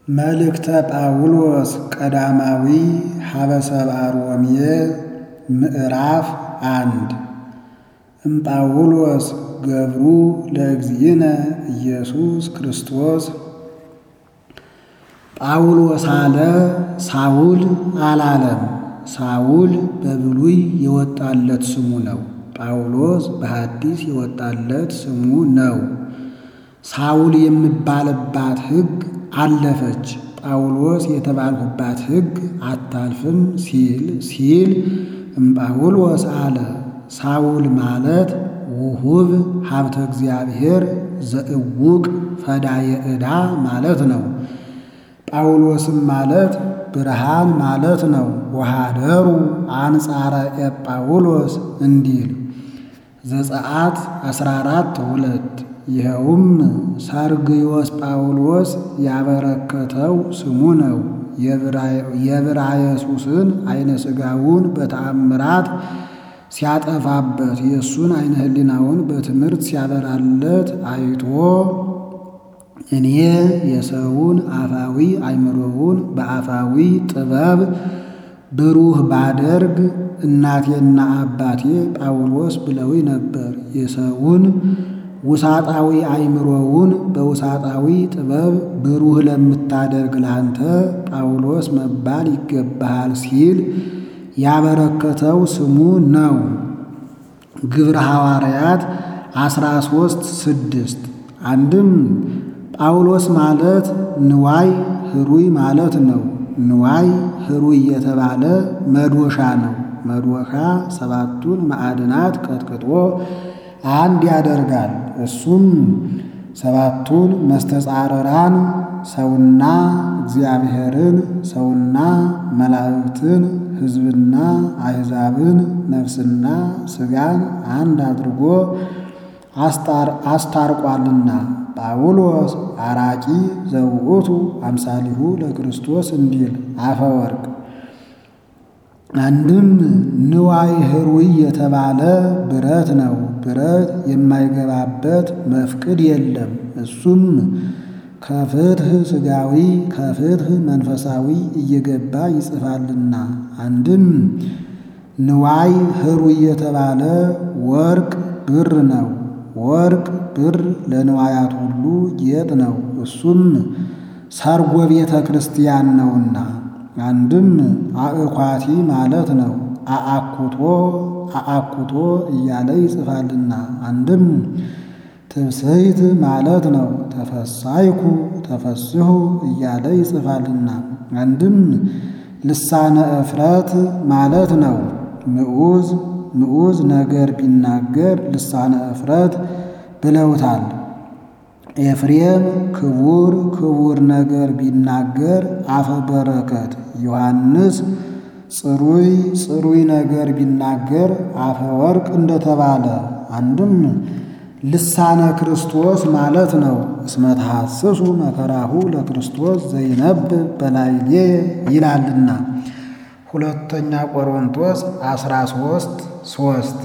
መልእክተ ጳውሎስ ቀዳማዊ ሀበሰብአ ሮሜ ምዕራፍ አንድ እምጳውሎስ ገብሩ ለእግዚእነ ኢየሱስ ክርስቶስ ጳውሎስ አለ ሳውል አላለም። ሳውል በብሉይ የወጣለት ስሙ ነው። ጳውሎስ በሐዲስ የወጣለት ስሙ ነው። ሳውል የምባልባት ሕግ አለፈች፣ ጳውሎስ የተባልሁባት ሕግ አታልፍም ሲል ሲል እምጳውሎስ አለ። ሳውል ማለት ውሁብ ሀብተ እግዚአብሔር ዘእውቅ ፈዳየ ዕዳ ማለት ነው። ጳውሎስም ማለት ብርሃን ማለት ነው። ወሃደሩ አንጻረ ኤጳውሎስ እንዲል ዘጸአት 14 ሁለት ይኸውም ሰርግዮስ ጳውሎስ ያበረከተው ስሙ ነው። የብራየሱስን አይነ ሥጋውን በተአምራት ሲያጠፋበት የእሱን አይነ ሕሊናውን በትምህርት ሲያበራለት አይቶ እኔ የሰውን አፋዊ አእምሮውን በአፋዊ ጥበብ ብሩህ ባደርግ እናቴና አባቴ ጳውሎስ ብለው ነበር። የሰውን ውሳጣዊ አእምሮውን በውሳጣዊ ጥበብ ብሩህ ለምታደርግ ላንተ ጳውሎስ መባል ይገባሃል ሲል ያበረከተው ስሙ ነው። ግብረ ሐዋርያት 13 ስድስት አንድም ጳውሎስ ማለት ንዋይ ህሩይ ማለት ነው። ንዋይ ህሩይ የተባለ መዶሻ ነው። መዶሻ ሰባቱን ማዕድናት ቀጥቅጦ አንድ ያደርጋል። እሱም ሰባቱን መስተጻረራን ሰውና እግዚአብሔርን፣ ሰውና መላእክትን፣ ሕዝብና አሕዛብን፣ ነፍስና ሥጋን አንድ አድርጎ አስታርቋልና ጳውሎስ አራቂ ዘውእቱ አምሳሊሁ ለክርስቶስ እንዲል አፈወርቅ አንድም ንዋይ ህሩይ የተባለ ብረት ነው። ብረት የማይገባበት መፍቅድ የለም። እሱም ከፍትህ ሥጋዊ ከፍትህ መንፈሳዊ እየገባ ይጽፋልና። አንድም ንዋይ ህሩይ የተባለ ወርቅ ብር ነው። ወርቅ ብር ለንዋያት ሁሉ ጌጥ ነው። እሱም ሰርጎ ቤተ ክርስቲያን ነውና። አንድም አእኳቲ ማለት ነው። አአኩቶ አአኩቶ እያለ ይጽፋልና። አንድም ትብስይት ማለት ነው። ተፈሳይኩ ተፈስሁ እያለ ይጽፋልና። አንድም ልሳነ እፍረት ማለት ነው። ምዑዝ ምዑዝ ነገር ቢናገር ልሳነ እፍረት ብለውታል። ኤፍሬም ክቡር ክቡር ነገር ቢናገር አፈ በረከት፣ ዮሐንስ ጽሩይ ጽሩይ ነገር ቢናገር አፈ ወርቅ እንደተባለ። አንድም ልሳነ ክርስቶስ ማለት ነው። እስመ ተሐስሱ መከራሁ ለክርስቶስ ዘይነብብ በላይሌ ይላልና ሁለተኛ ቆሮንቶስ 13 3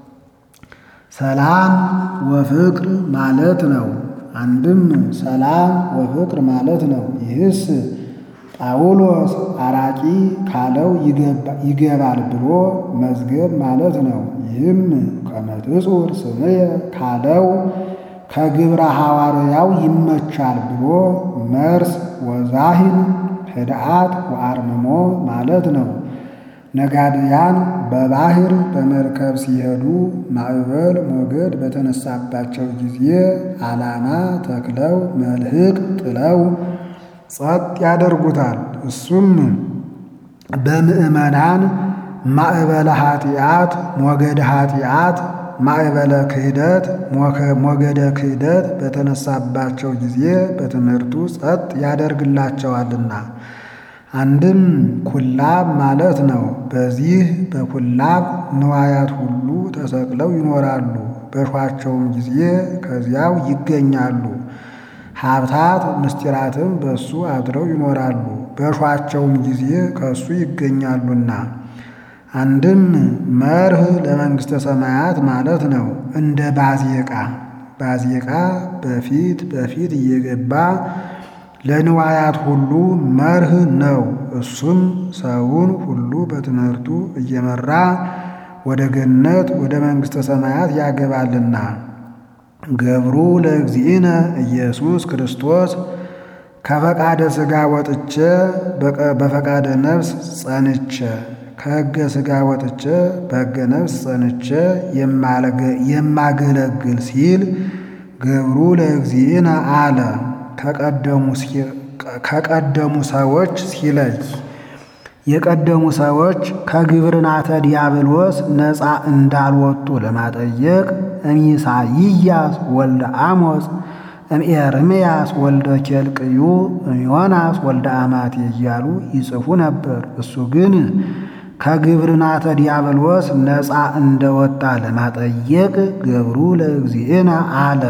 ሰላም ወፍቅር ማለት ነው። አንድም ሰላም ወፍቅር ማለት ነው። ይህስ ጳውሎስ አራቂ ካለው ይገባል ብሎ መዝገብ ማለት ነው። ይህም ከመትጹር ስምየ ካለው ከግብረ ሐዋርያው ይመቻል ብሎ መርስ ወዛሂን ህድአት ወአርምሞ ማለት ነው። ነጋድያን በባህር በመርከብ ሲሄዱ ማዕበል ሞገድ በተነሳባቸው ጊዜ ዓላማ ተክለው መልህቅ ጥለው ጸጥ ያደርጉታል። እሱም በምዕመናን ማዕበለ ኃጢአት ሞገደ ኃጢአት ማዕበለ ክህደት ሞገደ ክህደት በተነሳባቸው ጊዜ በትምህርቱ ጸጥ ያደርግላቸዋልና። አንድም ኩላብ ማለት ነው። በዚህ በኩላብ ንዋያት ሁሉ ተሰቅለው ይኖራሉ። በሿቸውም ጊዜ ከዚያው ይገኛሉ። ሀብታት ምስጢራትም በእሱ አድረው ይኖራሉ። በሿቸውም ጊዜ ከእሱ ይገኛሉና። አንድም መርህ ለመንግሥተ ሰማያት ማለት ነው። እንደ ባዜቃ ባዜቃ በፊት በፊት እየገባ ለንዋያት ሁሉ መርህ ነው። እሱም ሰውን ሁሉ በትምህርቱ እየመራ ወደ ገነት ወደ መንግሥተ ሰማያት ያገባልና። ገብሩ ለእግዚእነ ኢየሱስ ክርስቶስ ከፈቃደ ሥጋ ወጥቼ በፈቃደ ነፍስ ጸንቼ ከሕገ ሥጋ ወጥቼ በሕገ ነፍስ ጸንቼ የማገለግል ሲል ገብሩ ለእግዚእነ አለ። ከቀደሙ ሰዎች ሲለይ የቀደሙ ሰዎች ከግብርናተ ዲያብሎስ ነፃ እንዳልወጡ ለማጠየቅ እምኢሳይያስ ወልደ አሞጽ እምኤርምያስ ወልደ ኬልቅዩ እምዮናስ ወልደ አማቴ እያሉ ይጽፉ ነበር። እሱ ግን ከግብርናተ ዲያብሎስ ነፃ እንደወጣ ለማጠየቅ ገብሩ ለእግዚእነ አለ።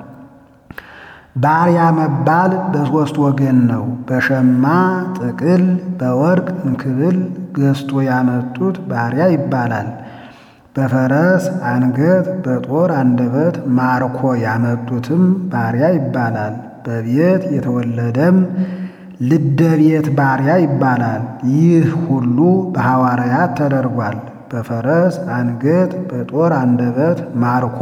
ባሪያ መባል በሦስት ወገን ነው። በሸማ ጥቅል፣ በወርቅ እንክብል ገዝቶ ያመጡት ባሪያ ይባላል። በፈረስ አንገት፣ በጦር አንደበት ማርኮ ያመጡትም ባሪያ ይባላል። በቤት የተወለደም ልደ ቤት ባሪያ ይባላል። ይህ ሁሉ በሐዋርያት ተደርጓል። በፈረስ አንገት፣ በጦር አንደበት ማርኮ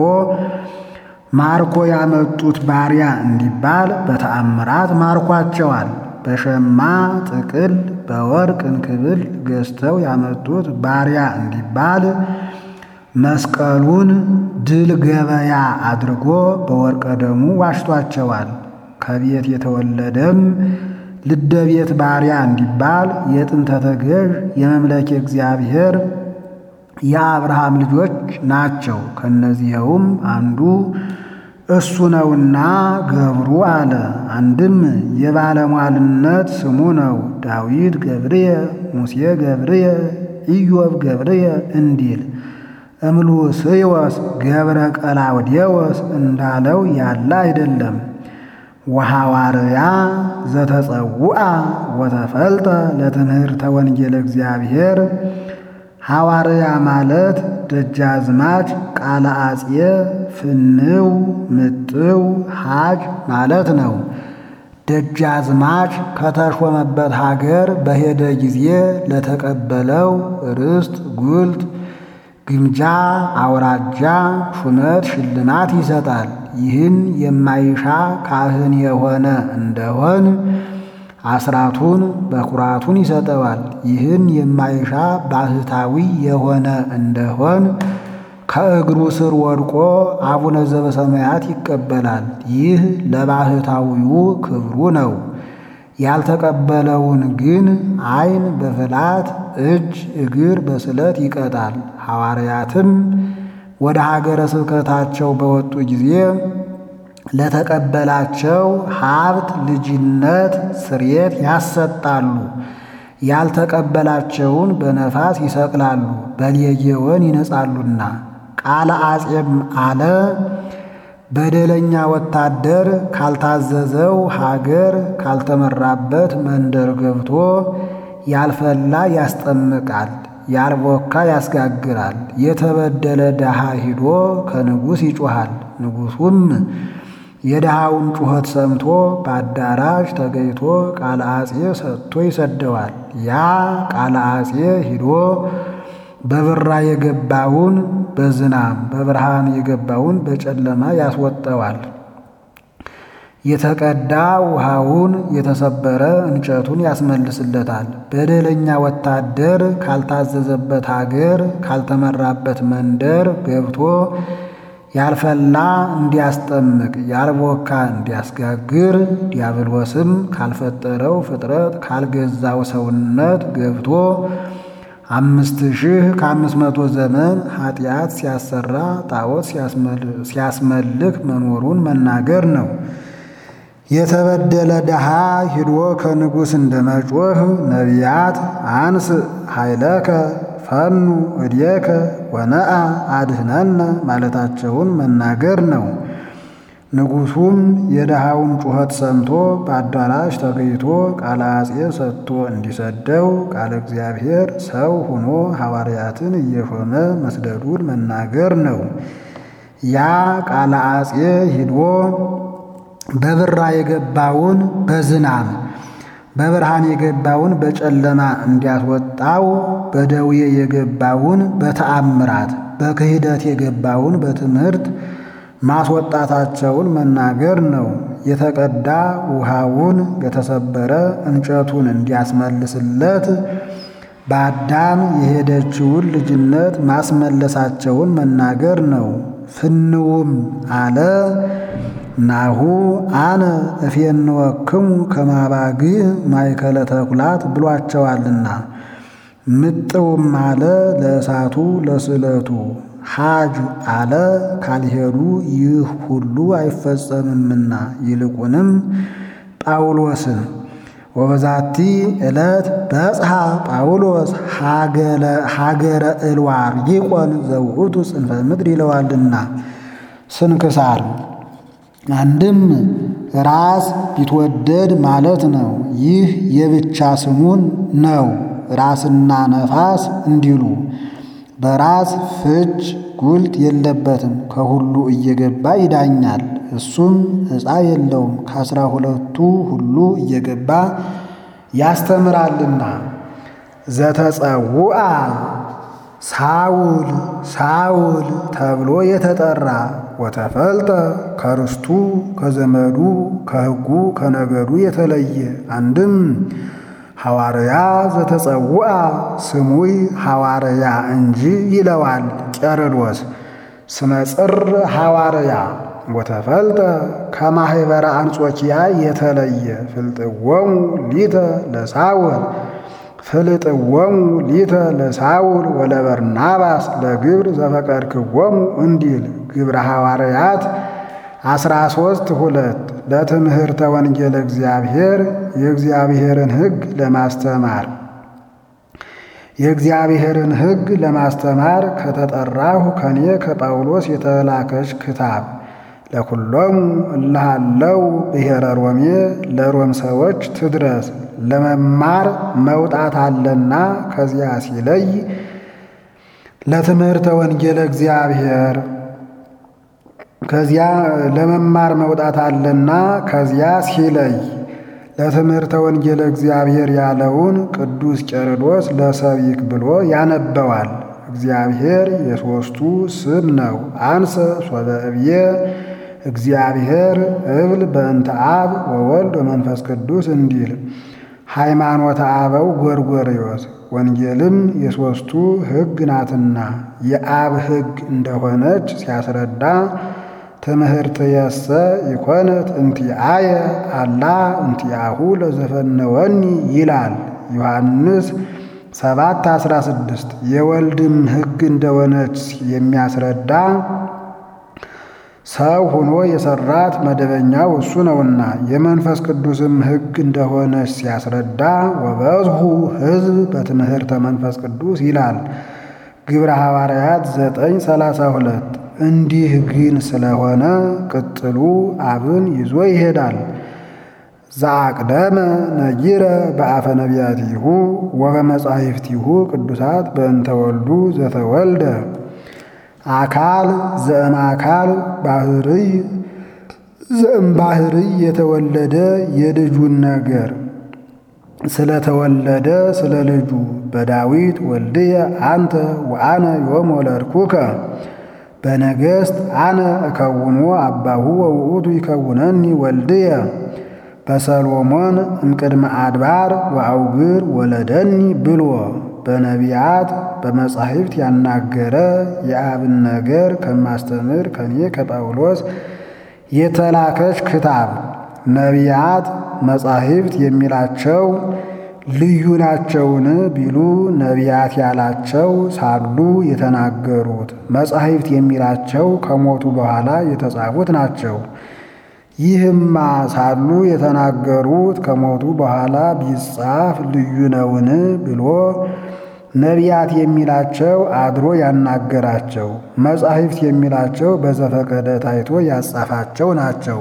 ማርኮ ያመጡት ባሪያ እንዲባል በተአምራት ማርኳቸዋል። በሸማ ጥቅል በወርቅ እንክብል ገዝተው ያመጡት ባሪያ እንዲባል መስቀሉን ድል ገበያ አድርጎ በወርቀ ደሙ ዋሽቷቸዋል። ከቤት የተወለደም ልደ ቤት ባሪያ እንዲባል የጥንተ ተገዥ የመምለኬ እግዚአብሔር የአብርሃም ልጆች ናቸው። ከእነዚህውም አንዱ እሱ ነውና ገብሩ አለ። አንድም የባለሟልነት ስሙ ነው። ዳዊት ገብርየ፣ ሙሴ ገብርየ፣ ኢዮብ ገብርየ እንዲል እምሉስዮስ ገብረ ቀላውዴዎስ እንዳለው ያለ አይደለም። ወሐዋርያ ዘተጸውአ ወተፈልጠ ለትምህርተ ወንጌል እግዚአብሔር ሐዋርያ ማለት ደጃዝማች ቃለ አጼ ፍንው ምጥው ሀጅ ማለት ነው። ደጃዝማች ከተሾመበት ሀገር በሄደ ጊዜ ለተቀበለው ርስት፣ ጉልት፣ ግምጃ፣ አውራጃ፣ ሹመት፣ ሽልማት ይሰጣል። ይህን የማይሻ ካህን የሆነ እንደሆን አስራቱን በኩራቱን ይሰጠዋል። ይህን የማይሻ ባህታዊ የሆነ እንደሆን ከእግሩ ስር ወድቆ አቡነ ዘበሰማያት ይቀበላል። ይህ ለባህታዊው ክብሩ ነው። ያልተቀበለውን ግን ዓይን በፍላት እጅ እግር በስለት ይቀጣል። ሐዋርያትም ወደ ሀገረ ስብከታቸው በወጡ ጊዜ ለተቀበላቸው ሀብት፣ ልጅነት፣ ስርየት ያሰጣሉ። ያልተቀበላቸውን በነፋስ ይሰቅላሉ፣ በሌጌወን ይነጻሉና። ቃለ አጼም አለ በደለኛ ወታደር ካልታዘዘው ሀገር ካልተመራበት መንደር ገብቶ ያልፈላ ያስጠምቃል፣ ያልቦካ ያስጋግራል። የተበደለ ድሃ ሂዶ ከንጉሥ ይጮኻል። ንጉሡም የድሃውን ጩኸት ሰምቶ በአዳራሽ ተገይቶ ቃለ አጼ ሰጥቶ ይሰደዋል። ያ ቃለ አጼ ሂዶ በብራ የገባውን በዝናብ በብርሃን የገባውን በጨለማ ያስወጠዋል። የተቀዳ ውሃውን የተሰበረ እንጨቱን ያስመልስለታል። በደለኛ ወታደር ካልታዘዘበት ሀገር ካልተመራበት መንደር ገብቶ ያልፈላ እንዲያስጠምቅ ያልቦካ እንዲያስጋግር ዲያብሎስም ካልፈጠረው ፍጥረት ካልገዛው ሰውነት ገብቶ አምስት ሺህ ከአምስት መቶ ዘመን ኃጢአት ሲያሰራ ጣዖት ሲያስመልክ መኖሩን መናገር ነው። የተበደለ ድሃ ሂዶ ከንጉሥ እንደ መጮህ ነቢያት አንስ ኃይለከ ፈኑ እድየከ ወነአ አድህነነ ማለታቸውን መናገር ነው። ንጉሡም የድሃውን ጩኸት ሰምቶ በአዳራሽ ተገኝቶ ቃለ አጼ ሰጥቶ እንዲሰደው ቃለ እግዚአብሔር ሰው ሆኖ ሐዋርያትን እየሾመ መስደዱን መናገር ነው። ያ ቃለ አጼ ሂዶ በብራ የገባውን በዝናብ በብርሃን የገባውን በጨለማ እንዲያስወጣው በደዌ የገባውን በተአምራት በክህደት የገባውን በትምህርት ማስወጣታቸውን መናገር ነው። የተቀዳ ውሃውን የተሰበረ እንጨቱን እንዲያስመልስለት በአዳም የሄደችውን ልጅነት ማስመለሳቸውን መናገር ነው። ፍንውም አለ ናሁ አነ እፌንወክሙ ከማባግዕ ማእከለ ተኩላት ብሏቸዋልና። ምጥውም አለ ለእሳቱ ለስዕለቱ ሐጅ አለ ካልሄዱ ይህ ሁሉ አይፈጸምምና ይልቁንም ጳውሎስን ወበዛቲ ዕለት በጽሐ ጳውሎስ ሀገረ እልዋር ይቆን ዘውእቱ ጽንፈ ምድር ይለዋልና። ስንክሳር አንድም ራስ ቢትወደድ ማለት ነው። ይህ የብቻ ስሙን ነው። ራስና ነፋስ እንዲሉ በራስ ፍች ጉልት የለበትም። ከሁሉ እየገባ ይዳኛል። እሱም ዕፃ የለውም። ከአስራ ሁለቱ ሁሉ እየገባ ያስተምራልና። ዘተጸውአ ሳውል ሳውል ተብሎ የተጠራ ወተፈልጠ ከርስቱ ከዘመዱ ከሕጉ ከነገዱ የተለየ አንድም ሐዋርያ ዘተጸውአ ስሙይ ሐዋርያ እንጂ ይለዋል ቄርሎስ። ስመ ጽር ሐዋርያ ወተፈልጠ ከማኅበረ አንጾኪያ የተለየ ፍልጥዎሙ ሊተ ለሳውል ፍልጥዎሙ ሊተ ለሳውል ወለበርናባስ ለግብር ዘፈቀድክዎሙ እንዲል ግብረ ሐዋርያት አስራ ሦስት ሁለት ለትምህርተ ወንጌል እግዚአብሔር የእግዚአብሔርን ሕግ ለማስተማር የእግዚአብሔርን ሕግ ለማስተማር ከተጠራሁ ከኔ ከጳውሎስ የተላከች ክታብ ለኩሎሙ እልሃለው ብሔረ ሮሜ ለሮም ሰዎች ትድረስ። ለመማር መውጣት አለና ከዚያ ሲለይ ለትምህርተ ወንጌል እግዚአብሔር ከዚያ ለመማር መውጣት አለና ከዚያ ሲለይ ለትምህርተ ወንጌል እግዚአብሔር ያለውን ቅዱስ ቄርሎስ ለሰቢክ ብሎ ያነበዋል። እግዚአብሔር የሦስቱ ስም ነው። አንሰ ሶበ እብዬ እግዚአብሔር እብል በእንተ አብ ወወልድ ወመንፈስ ቅዱስ እንዲል ሃይማኖተ አበው ጎርጎርዮስ ወንጌልም የሦስቱ ሕግ ናትና የአብ ሕግ እንደሆነች ሲያስረዳ ትምህርት የሰ ይኮነት እንቲአየ አላ እንቲአሁ ለዘፈነወኒ ይላል ዮሐንስ ሰባት አስራ ስድስት የወልድም ሕግ እንደሆነች የሚያስረዳ ሰው ሆኖ የሰራት መደበኛው እሱ ነውና የመንፈስ ቅዱስም ሕግ እንደሆነች ሲያስረዳ ወበዝሁ ሕዝብ በትምህርተ መንፈስ ቅዱስ ይላል ግብረ ሐዋርያት ዘጠኝ ሰላሳ ሁለት እንዲህ ግን ስለሆነ ቅጥሉ አብን ይዞ ይሄዳል። ዘአቅደመ ነጊረ በአፈ ነቢያቲሁ ወበመጻሕፍቲሁ ቅዱሳት በእንተ ወልዱ ዘተወልደ አካል ዘእም አካል ባህርይ ዘእም ባህርይ የተወለደ የልጁን ነገር ስለተወለደ ስለ ልጁ በዳዊት ወልድየ አንተ ወአነ ዮም ወለድኩከ በነገሥት አነ እከውኖ አባሁ ወውእቱ ይከውነኒ ወልድየ በሰሎሞን እምቅድመ አድባር ወአውግር ወለደኒ ብሎ በነቢያት በመጻሕፍት ያናገረ የአብን ነገር ከማስተምር ከኔ ከጳውሎስ የተላከች ክታብ ነቢያት መጻሕፍት የሚላቸው ልዩ ናቸውን ቢሉ ነቢያት ያላቸው ሳሉ የተናገሩት፣ መጻሕፍት የሚላቸው ከሞቱ በኋላ የተጻፉት ናቸው። ይህማ ሳሉ የተናገሩት ከሞቱ በኋላ ቢጻፍ ልዩ ነውን ብሎ ነቢያት የሚላቸው አድሮ ያናገራቸው፣ መጻሕፍት የሚላቸው በዘፈቀደ ታይቶ ያጻፋቸው ናቸው።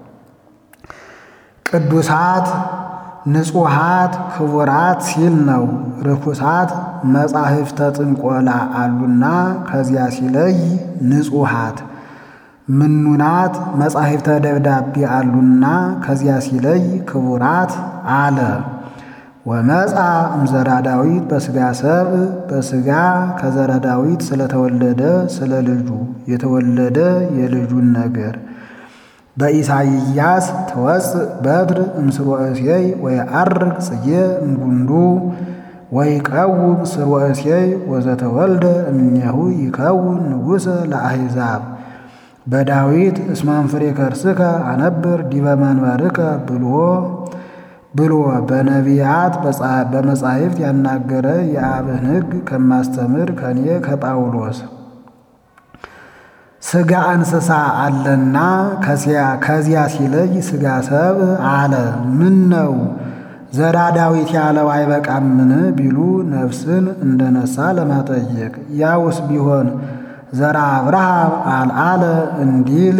ቅዱሳት ንጹሃት ክቡራት ሲል ነው። ርኩሳት መጻሕፍተ ጥንቆላ አሉና ከዚያ ሲለይ ንጹሃት ምኑናት መጻሕፍተ ደብዳቤ አሉና ከዚያ ሲለይ ክቡራት አለ። ወመጻ እምዘራ ዳዊት በሥጋ ሰብ በሥጋ ከዘራ ዳዊት ስለተወለደ ስለ ልጁ የተወለደ የልጁን ነገር በኢሳይያስ ተወፅእ በትር እምስርወ እሴይ ወየዐርግ ጽጌ እምጉንዱ ወይቀውም ስርወ እሴይ ወዘተወልደ እምኔሁ ይከውን ንጉሠ ለአሕዛብ በዳዊት እስመ እምፍሬ ከርስከ አነብር ዲበ መንበርከ ብሎ ብሎ በነቢያት በመጻሕፍት ያናገረ የአብን ሕግ ከማስተምር ከኔ ከጳውሎስ ሥጋ እንስሳ አለና ከዚያ ሲለይ ሥጋ ሰብ አለ። ምን ነው ዘራ ዳዊት ያለው አይበቃምን ቢሉ ነፍስን እንደነሳ ለማጠየቅ ያውስ ቢሆን ዘራ አብርሃም አልአለ እንዲል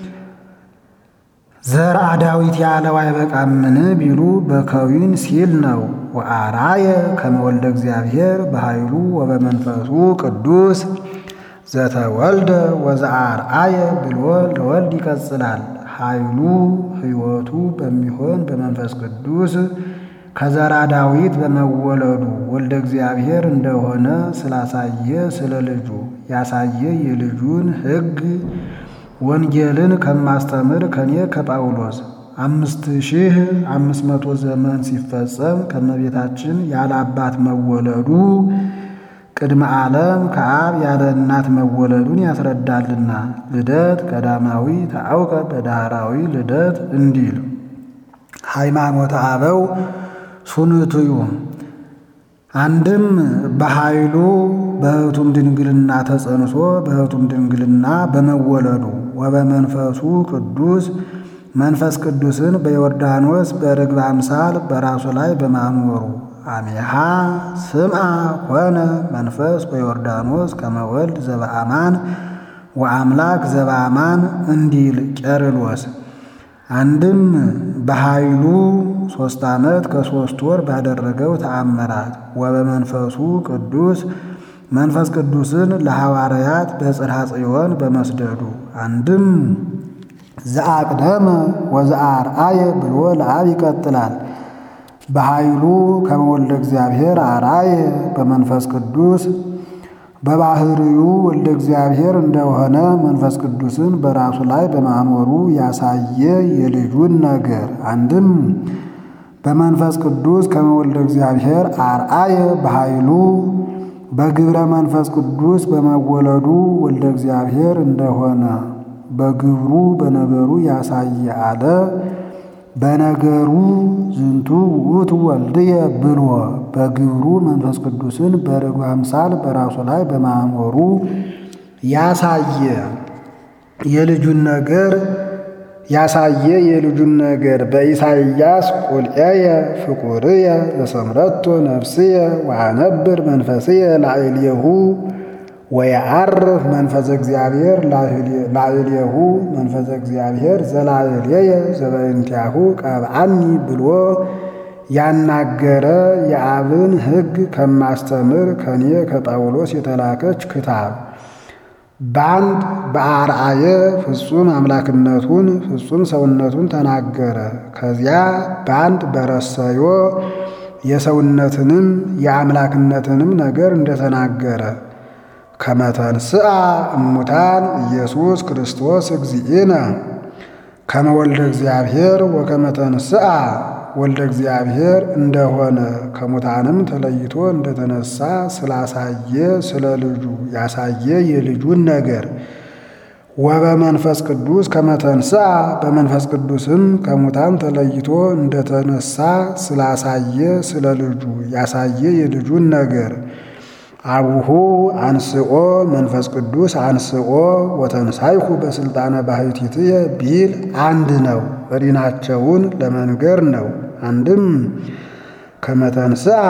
ዘርአ ዳዊት ያለው አይበቃምን ቢሉ በከዊን ሲል ነው። ወአራየ ከመወልደ እግዚአብሔር በኃይሉ ወበመንፈሱ ቅዱስ ዘተወልደ ወዘአርአየ ብሎ ለወልድ ይቀጽላል። ኃይሉ ሕይወቱ በሚሆን በመንፈስ ቅዱስ ከዘራ ዳዊት በመወለዱ ወልደ እግዚአብሔር እንደሆነ ስላሳየ ስለ ልጁ ያሳየ የልጁን ሕግ ወንጌልን ከማስተምር ከኔ ከጳውሎስ አምስት ሺህ አምስት መቶ ዘመን ሲፈጸም ከመቤታችን ያለ አባት መወለዱ ቅድመ ዓለም ከአብ ያለ እናት መወለዱን ያስረዳልና ልደት ቀዳማዊ ታአውቀ በዳህራዊ ልደት እንዲል ሃይማኖተ አበው ሱንትዩ አንድም በኃይሉ በሕቱም ድንግልና ተጸንሶ በሕቱም ድንግልና በመወለዱ ወበመንፈሱ ቅዱስ መንፈስ ቅዱስን በዮርዳኖስ በርግብ አምሳል በራሱ ላይ በማኖሩ አሜሃ ስምዐ ኮነ መንፈስ በዮርዳኖስ ከመወልድ ዘበአማን ወአምላክ ዘበአማን እንዲል ቄርሎስ አንድም በኃይሉ ሦስት ዓመት ከሦስት ወር ባደረገው ተአምራት ወበመንፈሱ ቅዱስ መንፈስ ቅዱስን ለሐዋርያት በጽርሐ ጽዮን በመስደዱ አንድም ዘአቅደመ ወዘአርአየ ብሎ ለአብ ይቀጥላል። በኃይሉ ከመወልደ እግዚአብሔር አርአየ በመንፈስ ቅዱስ በባህርዩ ወልደ እግዚአብሔር እንደሆነ መንፈስ ቅዱስን በራሱ ላይ በማኖሩ ያሳየ የልጁን ነገር አንድም በመንፈስ ቅዱስ ከመወልደ እግዚአብሔር አርአየ በኃይሉ በግብረ መንፈስ ቅዱስ በመወለዱ ወልደ እግዚአብሔር እንደሆነ በግብሩ በነገሩ ያሳየ አለ። በነገሩ ዝንቱ ውእቱ ወልድየ ብሎ በግብሩ መንፈስ ቅዱስን በርግብ አምሳል በራሱ ላይ በማኖሩ ያሳየ የልጁን ነገር ያሳየ የልጁን ነገር በኢሳይያስ ቁልኤየ ፍቁርየ ዘሰምረቶ ነፍስየ ወአነብር መንፈስየ ላዕሌሁ ወየዐርፍ መንፈሰ እግዚአብሔር ላዕሌሁ መንፈሰ እግዚአብሔር ዘላዕሌየ ዘበእንቲአሁ ቀብአኒ ብሎ ያናገረ የአብን ሕግ ከማስተምር ከኔ ከጳውሎስ የተላከች ክታብ በአንድ በአርአየ ፍጹም አምላክነቱን ፍጹም ሰውነቱን ተናገረ። ከዚያ በአንድ በረሰዮ የሰውነትንም የአምላክነትንም ነገር እንደተናገረ ከመተንስአ እሙታን ኢየሱስ ክርስቶስ እግዚእነ ከመወልደ እግዚአብሔር ወከመተንስአ ወልደ እግዚአብሔር እንደሆነ ከሙታንም ተለይቶ እንደተነሳ ስላሳየ ስለ ልጁ ያሳየ የልጁን ነገር ወበመንፈስ ቅዱስ ከመተንስአ በመንፈስ ቅዱስም ከሙታን ተለይቶ እንደተነሳ ስላሳየ ስለ ልጁ ያሳየ የልጁን ነገር አቡሁ አንስኦ መንፈስ ቅዱስ አንስኦ ወተንሳይሁ በስልጣነ ባሕቲትየ ቢል አንድ ነው። ሪናቸውን ለመንገር ነው። አንድም ከመተንስአ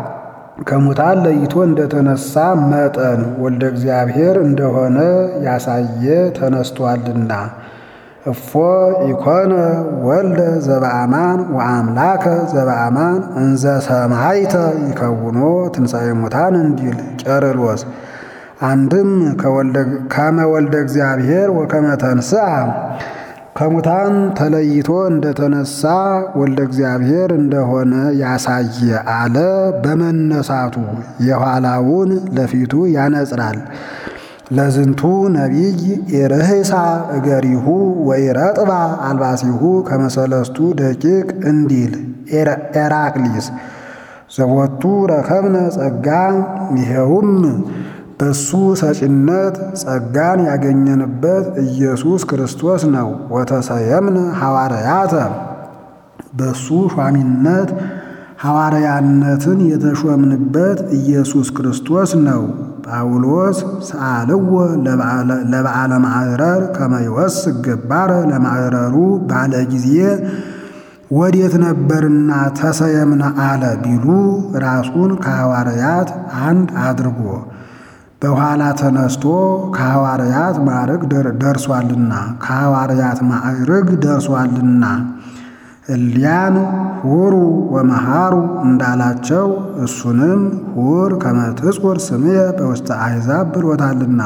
ከሙታን ለይቶ እንደተነሳ መጠን ወልደ እግዚአብሔር እንደሆነ ያሳየ ተነስቷልና እፎ ኢኮነ ወልደ ዘበአማን ወአምላከ ዘበአማን እንዘ ሰማይተ ይከውኖ ትንሣኤ ሙታን እንዲል ቄርሎስ አንድም ከመ ወልደ እግዚአብሔር ወከመ ተንሥአ ከሙታን ተለይቶ እንደተነሳ ወልደ እግዚአብሔር እንደሆነ ያሳየ አለ። በመነሳቱ የኋላውን ለፊቱ ያነጽራል። ለዝንቱ ነቢይ ኢርህሳ እገሪሁ ወኢረጥባ አልባሲሁ ከመሰለስቱ ደቂቅ እንዲል ኤራቅሊስ ዘቦቱ ረከብነ ጸጋ ይኸውም በሱ ሰጪነት ጸጋን ያገኘንበት ኢየሱስ ክርስቶስ ነው። ወተሰየምነ ሐዋርያተ በሱ ሿሚነት ሐዋርያነትን የተሾምንበት ኢየሱስ ክርስቶስ ነው። ጳውሎስ ሰአልዎ ለበዓለ ማዕረር ከመ ይወስክ ገባረ ለማዕረሩ ባለ ጊዜ ወዴት ነበርና ተሰየምነ አለ ቢሉ ራሱን ከሐዋርያት አንድ አድርጎ በኋላ ተነስቶ ከሐዋርያት ማዕረግ ደርሷልና ከሐዋርያት ማዕረግ ደርሷልና እሊያን ሁሩ ወመሃሩ እንዳላቸው እሱንም ሁር ከመ ትጹር ስምየ በውስተ አሕዛብ ብሎታልና።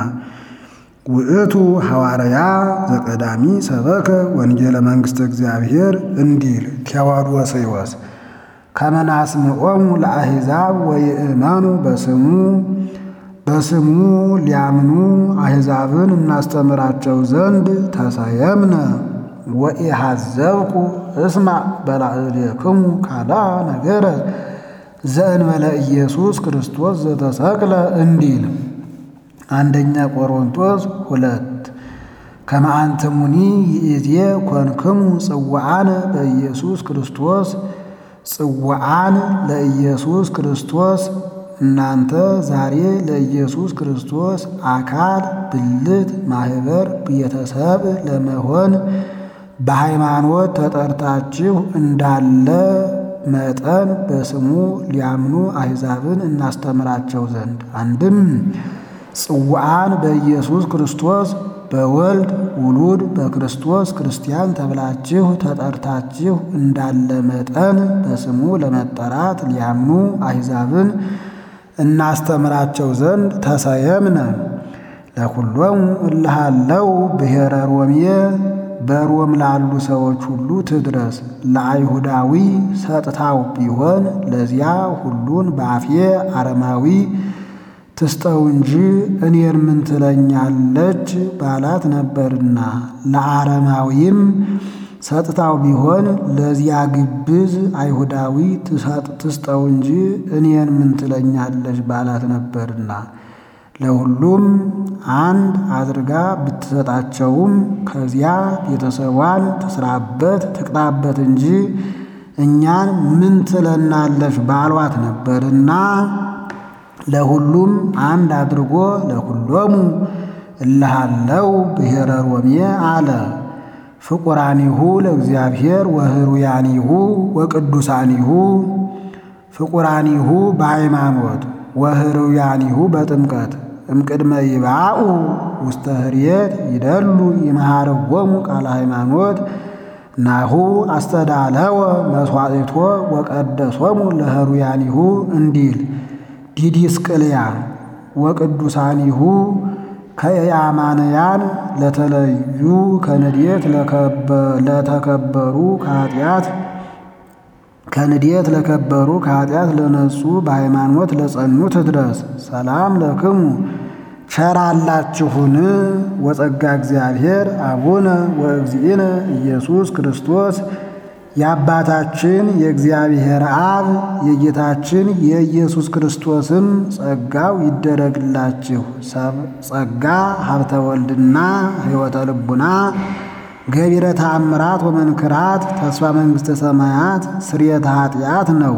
ውእቱ ሐዋርያ ዘቀዳሚ ሰበከ ወንጌለ መንግሥተ እግዚአብሔር እንዲል ቴዎዶስዮስ ከመ ናስምዖሙ ለአሕዛብ ወይእመኑ በስሙ በስሙ ሊያምኑ አሕዛብን እናስተምራቸው ዘንድ ተሰየምነ ወኢሐዘብኩ እስማዕ በላዕሌክሙ ካላ ነገረ ዘእንበለ ኢየሱስ ክርስቶስ ዘተሰቅለ እንዲል አንደኛ ቆሮንቶስ ሁለት ከመ አንትሙኒ ይእዜ ኮንክሙ ጽዋዓነ በኢየሱስ ክርስቶስ ጽዋዓን ለኢየሱስ ክርስቶስ እናንተ ዛሬ ለኢየሱስ ክርስቶስ አካል ብልት ማህበር ቤተሰብ ለመሆን በሃይማኖት ተጠርታችሁ እንዳለ መጠን በስሙ ሊያምኑ አሕዛብን እናስተምራቸው ዘንድ አንድም ጽዋዓን በኢየሱስ ክርስቶስ በወልድ ውሉድ በክርስቶስ ክርስቲያን ተብላችሁ ተጠርታችሁ እንዳለ መጠን በስሙ ለመጠራት ሊያምኑ አሕዛብን እናስተምራቸው ዘንድ ተሰየምነ ለኩሎሙ እልሃለው ብሔረ ሮሜ በሮም ላሉ ሰዎች ሁሉ ትድረስ። ለአይሁዳዊ ሰጥታው ቢሆን ለዚያ ሁሉን በአፌ አረማዊ ትስጠው እንጂ እኔን ምን ትለኛለች ባላት ነበርና። ለአረማዊም ሰጥታው ቢሆን ለዚያ ግብዝ አይሁዳዊ ትስጠው እንጂ እኔን ምን ትለኛለች ባላት ነበርና። ለሁሉም አንድ አድርጋ ብትሰጣቸውም ከዚያ ቤተሰቧን ትስራበት ትቅጣበት እንጂ እኛን ምን ትለናለች ባሏት ነበርና ለሁሉም አንድ አድርጎ ለኩሎሙ እልሃለው ብሔረ ሮሜ አለ። ፍቁራኒሁ ለእግዚአብሔር ወህሩያኒሁ ወቅዱሳኒሁ ፍቁራኒሁ በሃይማኖት ወህሩያኒሁ በጥምቀት እምቅድመ ይባኡ ውስተ ህርየት ይደሉ ይመሃርዎሙ ቃለ ሃይማኖት ናሁ አስተዳለወ መስዋዕቶ ወቀደሶሙ ለህሩያኒሁ እንዲል ዲዲስቅልያ ወቅዱሳኒሁ ከያማንያን ለተለዩ ከንዴት ለተከበሩ ከኃጢአት ከንዴት ለከበሩ ከኃጢአት ለነጹ በሃይማኖት ለጸኑት ድረስ ሰላም ለክሙ ቸራላችሁን ወጸጋ እግዚአብሔር አቡነ ወእግዚእነ ኢየሱስ ክርስቶስ የአባታችን የእግዚአብሔር አብ የጌታችን የኢየሱስ ክርስቶስም ጸጋው ይደረግላችሁ። ጸጋ ሀብተ ወልድና ሕይወተ ልቡና ገቢረ ተአምራት ወመንክራት ተስፋ መንግሥተ ሰማያት ስርየተ ኃጢአት ነው።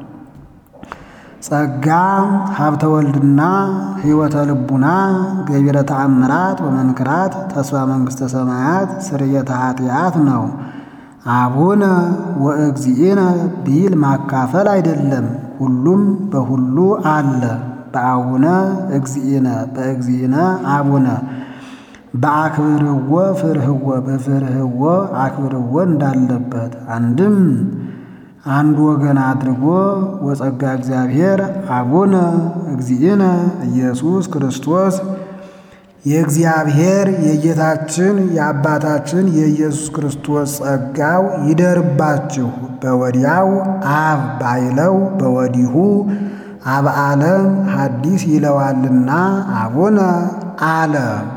ጸጋ ሀብተ ወልድና ሕይወተ ልቡና ገቢረ ተአምራት ወመንክራት ተስፋ መንግሥተ ሰማያት ስርየተ ኃጢአት ነው። አቡነ ወእግዚእነ ቢል ማካፈል አይደለም፣ ሁሉም በሁሉ አለ። በአቡነ እግዚእነ በእግዚእነ አቡነ በአክብርዎ ፍርህዎ በፍርህዎ አክብርዎ እንዳለበት አንድም አንድ ወገን አድርጎ ወጸጋ እግዚአብሔር አቡነ እግዚእነ ኢየሱስ ክርስቶስ የእግዚአብሔር የጌታችን የአባታችን የኢየሱስ ክርስቶስ ጸጋው ይደርባችሁ። በወዲያው አብ ባይለው በወዲሁ አብ ዓለም ሐዲስ ይለዋልና አቡነ አለ።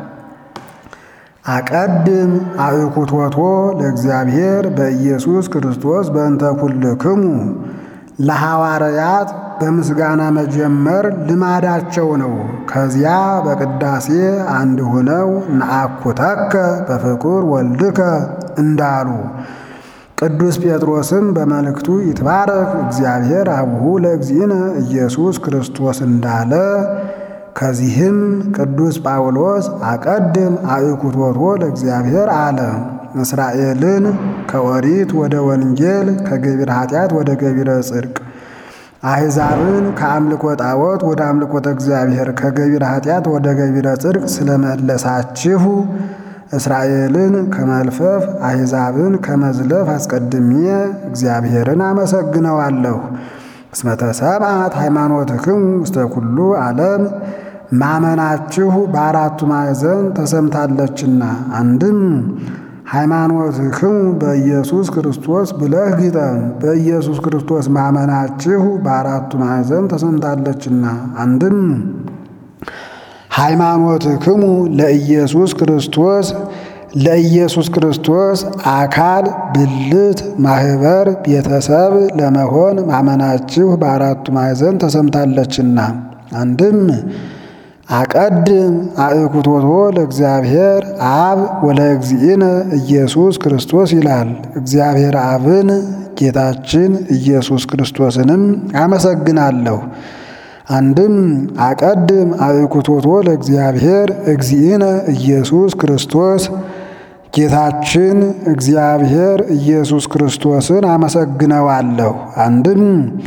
አቀድም አእኩቶቶ ለእግዚአብሔር በኢየሱስ ክርስቶስ በእንተ ኩልክሙ ለሐዋርያት በምስጋና መጀመር ልማዳቸው ነው። ከዚያ በቅዳሴ አንድ ሆነው ነአኩተከ በፍቁር ወልድከ እንዳሉ ቅዱስ ጴጥሮስም በመልእክቱ ይትባረክ እግዚአብሔር አቡሁ ለእግዚእነ ኢየሱስ ክርስቶስ እንዳለ ከዚህም ቅዱስ ጳውሎስ አቀድም አእኩቶቶ ለእግዚአብሔር አለ። እስራኤልን ከኦሪት ወደ ወንጌል ከገቢረ ኃጢአት ወደ ገቢረ ጽድቅ አሕዛብን ከአምልኮ ጣዖት ወደ አምልኮተ እግዚአብሔር ከገቢረ ኃጢአት ወደ ገቢረ ጽድቅ ስለመለሳችሁ እስራኤልን ከመልፈፍ አሕዛብን ከመዝለፍ አስቀድሜ እግዚአብሔርን አመሰግነዋለሁ። እስመ ተሰብአት ሃይማኖትክሙ ውስተ ኩሉ ዓለም ማመናችሁ በአራቱ ማዕዘን ተሰምታለችና። አንድም ሃይማኖትክሙ በኢየሱስ ክርስቶስ ብለህ ግጠም። በኢየሱስ ክርስቶስ ማመናችሁ በአራቱ ማዕዘን ተሰምታለችና። አንድም ሃይማኖትክሙ ለኢየሱስ ክርስቶስ ለኢየሱስ ክርስቶስ አካል ብልት ማህበር ቤተሰብ ለመሆን ማመናችሁ በአራቱ ማዕዘን ተሰምታለችና። አንድም አቀድም አእኩቶቶ ለእግዚአብሔር አብ ወለእግዚእነ ኢየሱስ ክርስቶስ ይላል። እግዚአብሔር አብን ጌታችን ኢየሱስ ክርስቶስንም አመሰግናለሁ። አንድም አቀድም አእኩቶቶ ለእግዚአብሔር እግዚእነ ኢየሱስ ክርስቶስ ጌታችን እግዚአብሔር ኢየሱስ ክርስቶስን አመሰግነዋለሁ። አንድም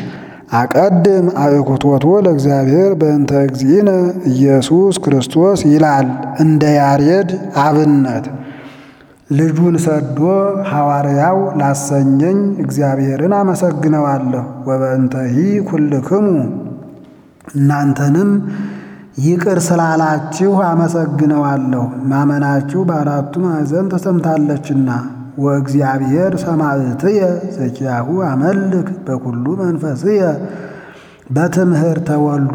አቀድም አእኩቶቶ ለእግዚአብሔር በእንተ እግዚእነ ኢየሱስ ክርስቶስ ይላል። እንደ ያሬድ አብነት ልጁን ሰዶ ሐዋርያው ላሰኘኝ እግዚአብሔርን አመሰግነዋለሁ። ወበእንተሂ ኩልክሙ እናንተንም ይቅር ስላላችሁ አመሰግነዋለሁ። ማመናችሁ በአራቱ ማዕዘን ተሰምታለችና። ወእግዚአብሔር ሰማዕትየ ዘኪያሁ አመልክ በኩሉ መንፈስየ በትምህርተ ወልዱ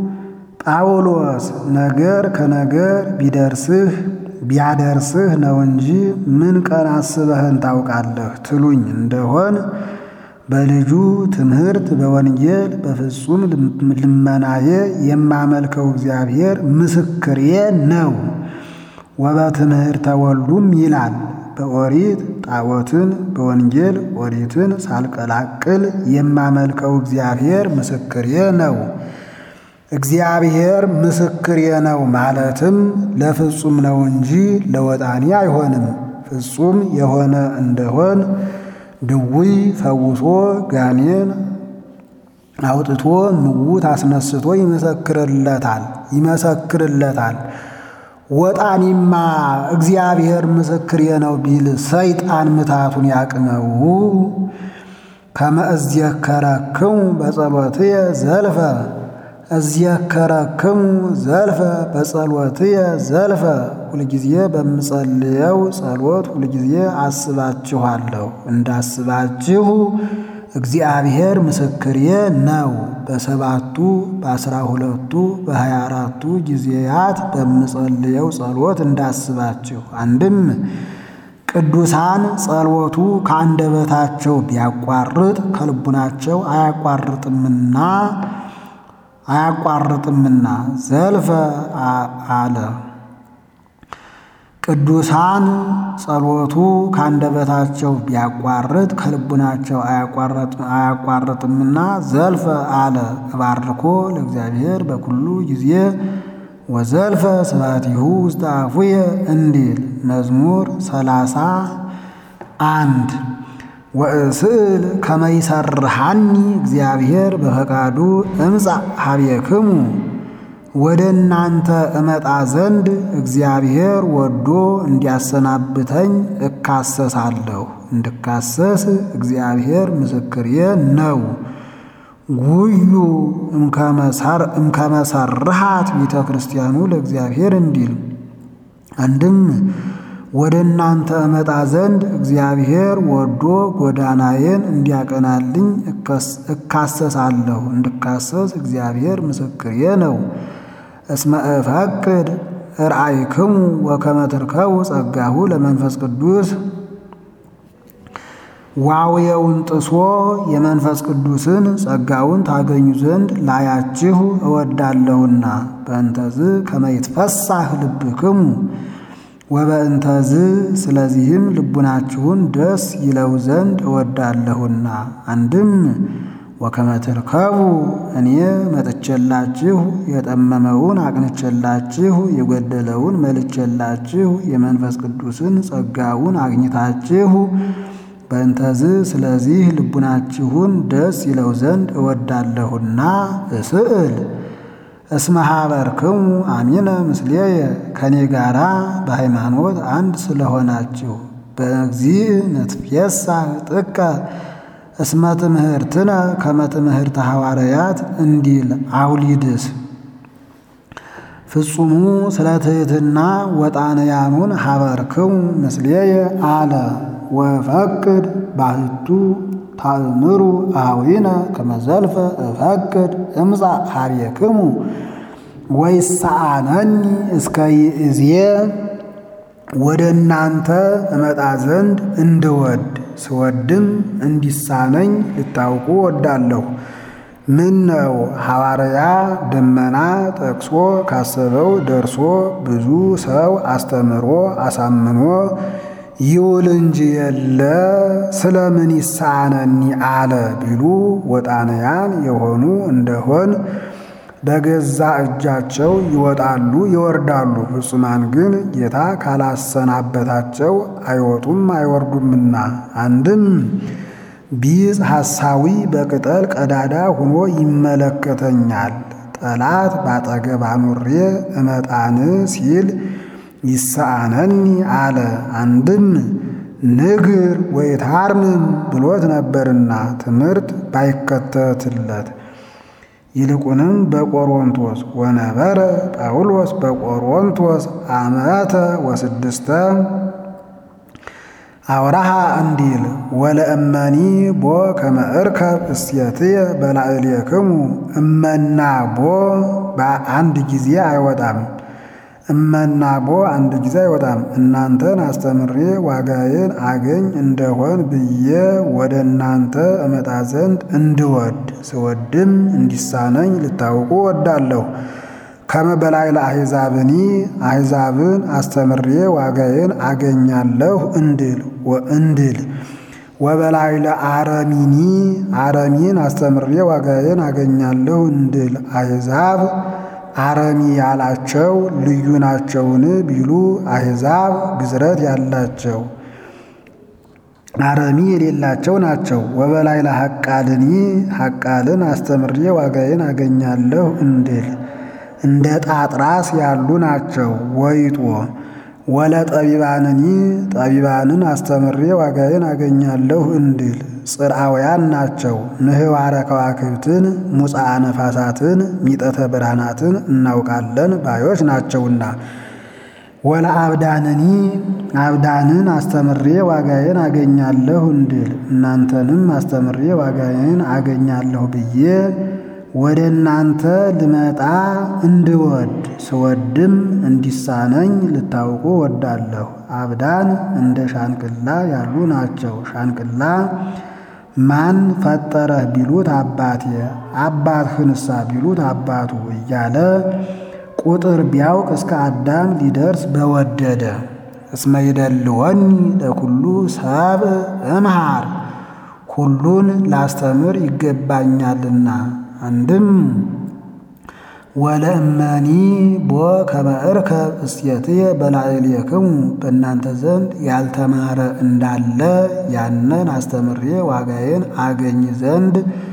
ጳውሎስ ነገር ከነገር ቢደርስህ ቢያደርስህ ነው እንጂ ምን ቀን አስበህን ታውቃለህ ትሉኝ እንደሆን በልጁ ትምህርት በወንጌል በፍጹም ልመናዬ የማመልከው እግዚአብሔር ምስክሬ ነው። ወበትምህርተ ወልዱም ይላል በኦሪት ጣዖትን በወንጌል ኦሪትን ሳልቀላቅል የማመልከው እግዚአብሔር ምስክሬ ነው። እግዚአብሔር ምስክሬ ነው ማለትም ለፍጹም ነው እንጂ ለወጣኒ አይሆንም። ፍጹም የሆነ እንደሆን ድውይ ፈውሶ ጋኔን አውጥቶ ምውት አስነስቶ ይመሰክርለታል ይመሰክርለታል። ወጣኒማ እግዚአብሔር ምስክሬ ነው ቢል ሰይጣን ምታቱን ያቅመው። ከመ እዝየከረክሙ በጸሎትየ ዘልፈ እዝየከረክሙ ዘልፈ በጸሎትየ ዘልፈ ሁልጊዜ በምጸልየው ጸሎት ሁልጊዜ አስባችኋለሁ። እንዳስባችሁ እግዚአብሔር ምስክሬ ነው። በሰባቱ በአስራ ሁለቱ በሀያ አራቱ ጊዜያት በምጸልየው ጸሎት እንዳስባችሁ። አንድም ቅዱሳን ጸሎቱ ከአንደበታቸው ቢያቋርጥ ከልቡናቸው አያቋርጥምና አያቋርጥምና ዘልፈ አለ። ቅዱሳን ጸሎቱ ከአንደበታቸው ቢያቋርጥ ከልቡናቸው አያቋርጥምና ዘልፈ አለ። እባርኮ ለእግዚአብሔር በኩሉ ጊዜ ወዘልፈ ስብሐቲሁ ውስተ አፉየ እንዲል መዝሙር ሰላሳ አንድ ወእስእል ከመ ይሰርሐኒ እግዚአብሔር በፈቃዱ እምጻእ ኀቤክሙ ወደ እናንተ እመጣ ዘንድ እግዚአብሔር ወዶ እንዲያሰናብተኝ እካሰሳለሁ። እንድካሰስ እግዚአብሔር ምስክሬ ነው። ጉዩ እምከመሰርሃት ቤተ ክርስቲያኑ ለእግዚአብሔር እንዲል አንድም ወደ እናንተ እመጣ ዘንድ እግዚአብሔር ወዶ ጎዳናዬን እንዲያቀናልኝ እካሰሳለሁ። እንድካሰስ እግዚአብሔር ምስክሬ ነው። እስመ እፈቅድ ርአይክሙ ወከመ ትርከቡ ጸጋሁ ለመንፈስ ቅዱስ ዋውየውን ጥሶ የመንፈስ ቅዱስን ጸጋውን ታገኙ ዘንድ ላያችሁ እወዳለሁና በእንተዝ ከመይትፈሳህ ልብክሙ ወበእንተዝ ስለዚህም ልቡናችሁን ደስ ይለው ዘንድ እወዳለሁና። አንድም ወከመ ትርከቡ እኔ መጥቼላችሁ የጠመመውን አቅንቼላችሁ የጎደለውን መልቼላችሁ የመንፈስ ቅዱስን ጸጋውን አግኝታችሁ በእንተዝ ስለዚህ ልቡናችሁን ደስ ይለው ዘንድ እወዳለሁና እስእል እስመ ኀበርክሙ አሚነ ምስሌየ ከኔ ጋራ በሃይማኖት አንድ ስለሆናችሁ በእግዚእ ንትፌሳህ ጥቀ እስመ ትምህርትነ ከመ ትምህርተ ሐዋርያት እንዲል አውሊድስ ፍጹሙ ስለ ትሕትና ወጣንያኑን ኀበርክሙ ምስሌየ አለ ወፈቅድ ባህቱ ታእምሩ አዊነ ከመዘልፈ እፈቅድ እምፃ ኀቤክሙ ወይሰአነኒ እስከ ይእዜ ወደ እናንተ እመጣ ዘንድ እንድወድ ስወድም እንዲሳነኝ ልታውቁ ወዳለሁ። ምን ነው ሐዋርያ ደመና ጠቅሶ ካሰበው ደርሶ ብዙ ሰው አስተምሮ አሳምኖ ይውል እንጂ የለ ስለምን ይሳነኒ አለ ቢሉ ወጣንያን የሆኑ እንደሆን በገዛ እጃቸው ይወጣሉ ይወርዳሉ። ፍጹማን ግን ጌታ ካላሰናበታቸው አይወጡም አይወርዱምና። አንድም ቢጽ ሐሳዊ በቅጠል ቀዳዳ ሆኖ ይመለከተኛል። ጠላት ባጠገብ አኑሬ እመጣን ሲል ይሳአነኒ አለ። አንድም ንግር ወይታርምም ብሎት ነበርና ትምህርት ባይከተትለት ይልቁንም በቆሮንቶስ ወነበረ ጳውሎስ በቆሮንቶስ አመተ ወስድስተ አውራሃ እንዲል ወለእመኒ ቦ ከመ እርከብ እስየትየ በላዕሌክሙ እመና ቦ በአንድ ጊዜ አይወጣም። እመና ቦ አንድ ጊዜ አይወጣም። እናንተን አስተምሬ ዋጋዬን አገኝ እንደሆን ብዬ ወደ እናንተ እመጣ ዘንድ እንድወድ ስወድም እንዲሳነኝ ልታውቁ ወዳለሁ። ከመ በላይ ለአሕዛብኒ አሕዛብን አስተምሬ ዋጋዬን አገኛለሁ እንድል እንድል ወበላይ ለአረሚኒ አረሚን አስተምሬ ዋጋዬን አገኛለሁ እንድል አሕዛብ አረሚ ያላቸው ልዩ ናቸውን ቢሉ አሕዛብ ግዝረት ያላቸው አረሚ የሌላቸው ናቸው። ወበላይ ለሐቃልኒ ሐቃልን አስተምሬ ዋጋዬን አገኛለሁ እንድል እንደ ጣጥራስ ያሉ ናቸው። ወይጦ ወለ ጠቢባንኒ ጠቢባንን አስተምሬ ዋጋዬን አገኛለሁ እንድል ጽርአውያን ናቸው። ምህዋረ ከዋክብትን ሙፃ ነፋሳትን ሚጠተ ብርሃናትን እናውቃለን ባዮች ናቸውና። ወለ አብዳንኒ አብዳንን አስተምሬ ዋጋዬን አገኛለሁ እንድል እናንተንም አስተምሬ ዋጋዬን አገኛለሁ ብዬ ወደ እናንተ ልመጣ እንድወድ ስወድም እንዲሳነኝ ልታውቁ ወዳለሁ። አብዳን እንደ ሻንቅላ ያሉ ናቸው። ሻንቅላ ማን ፈጠረህ ቢሉት አባቴ፣ አባትህንሳ ቢሉት አባቱ እያለ ቁጥር ቢያውቅ እስከ አዳም ሊደርስ በወደደ። እስመ ይደልወኒ ለኩሉ ሰብ እምሃር ሁሉን ላስተምር ይገባኛልና። አንድም ወለእመኒ ቦ ከመ እርከብ እስየትየ በላዕሌክሙ በእናንተ ዘንድ ያልተማረ እንዳለ ያንን አስተምሬ ዋጋዬን አገኝ ዘንድ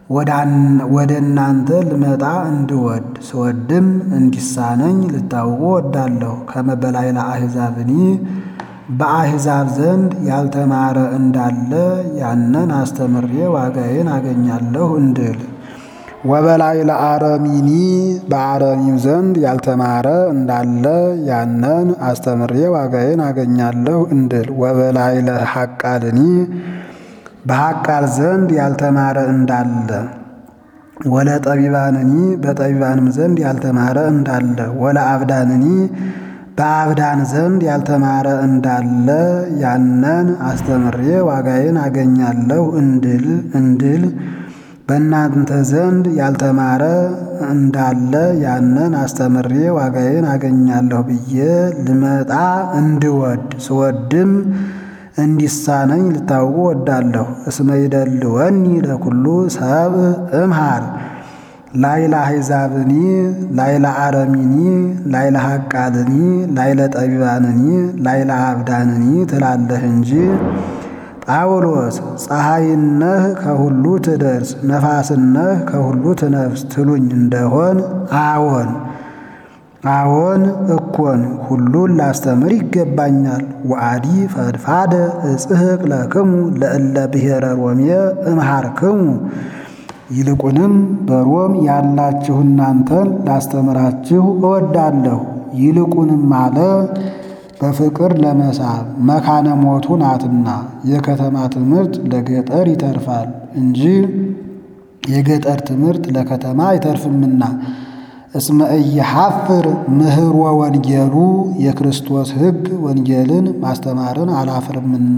ወደ እናንተ ልመጣ እንድወድ ስወድም እንዲሳነኝ ልታውቁ ወዳለሁ። ከመበላይ ለአሕዛብኒ በአሕዛብ ዘንድ ያልተማረ እንዳለ ያንን አስተምሬ ዋጋዬን አገኛለሁ እንድል ወበላይ ለአረሚኒ በአረሚም ዘንድ ያልተማረ እንዳለ ያንን አስተምሬ ዋጋዬን አገኛለሁ እንድል ወበላይ ለሐቃልኒ በሐቃል ዘንድ ያልተማረ እንዳለ ወለ ጠቢባንኒ በጠቢባንም ዘንድ ያልተማረ እንዳለ ወለ አብዳንኒ በአብዳን ዘንድ ያልተማረ እንዳለ ያንን አስተምሬ ዋጋዬን አገኛለሁ እንድል እንድል በእናንተ ዘንድ ያልተማረ እንዳለ ያንን አስተምሬ ዋጋዬን አገኛለሁ ብዬ ልመጣ እንድወድ ስወድም እንዲሳነኝ ልታውቁ ወዳለሁ። እስመ ይደልወኒ ለኩሉ ሰብእ እምሃር ላይለ አሕዛብኒ ላይለ አረሚኒ ላይለ ሐቃልኒ ላይለ ጠቢባንኒ ላይለ አብዳንኒ ትላለህ እንጂ ጳውሎስ ፀሐይነህ ከሁሉ ትደርስ ነፋስነህ ከሁሉ ትነፍስ ትሉኝ እንደሆን አዎን አዎን እኮን ሁሉን ላስተምር ይገባኛል። ወአዲ ፈድፋደ እጽሕቅ ለክሙ ለእለ ብሔረ ሮሜ እምሃርክሙ ይልቁንም በሮም ያላችሁ እናንተን ላስተምራችሁ እወዳለሁ። ይልቁንም አለ በፍቅር ለመሳብ መካነ ሞቱ ናትና የከተማ ትምህርት ለገጠር ይተርፋል እንጂ የገጠር ትምህርት ለከተማ አይተርፍምና። እስመ ኢይሐፍር ምህሮ ወንጌሉ የክርስቶስ ሕግ ወንጌልን ማስተማርን አላፍርምና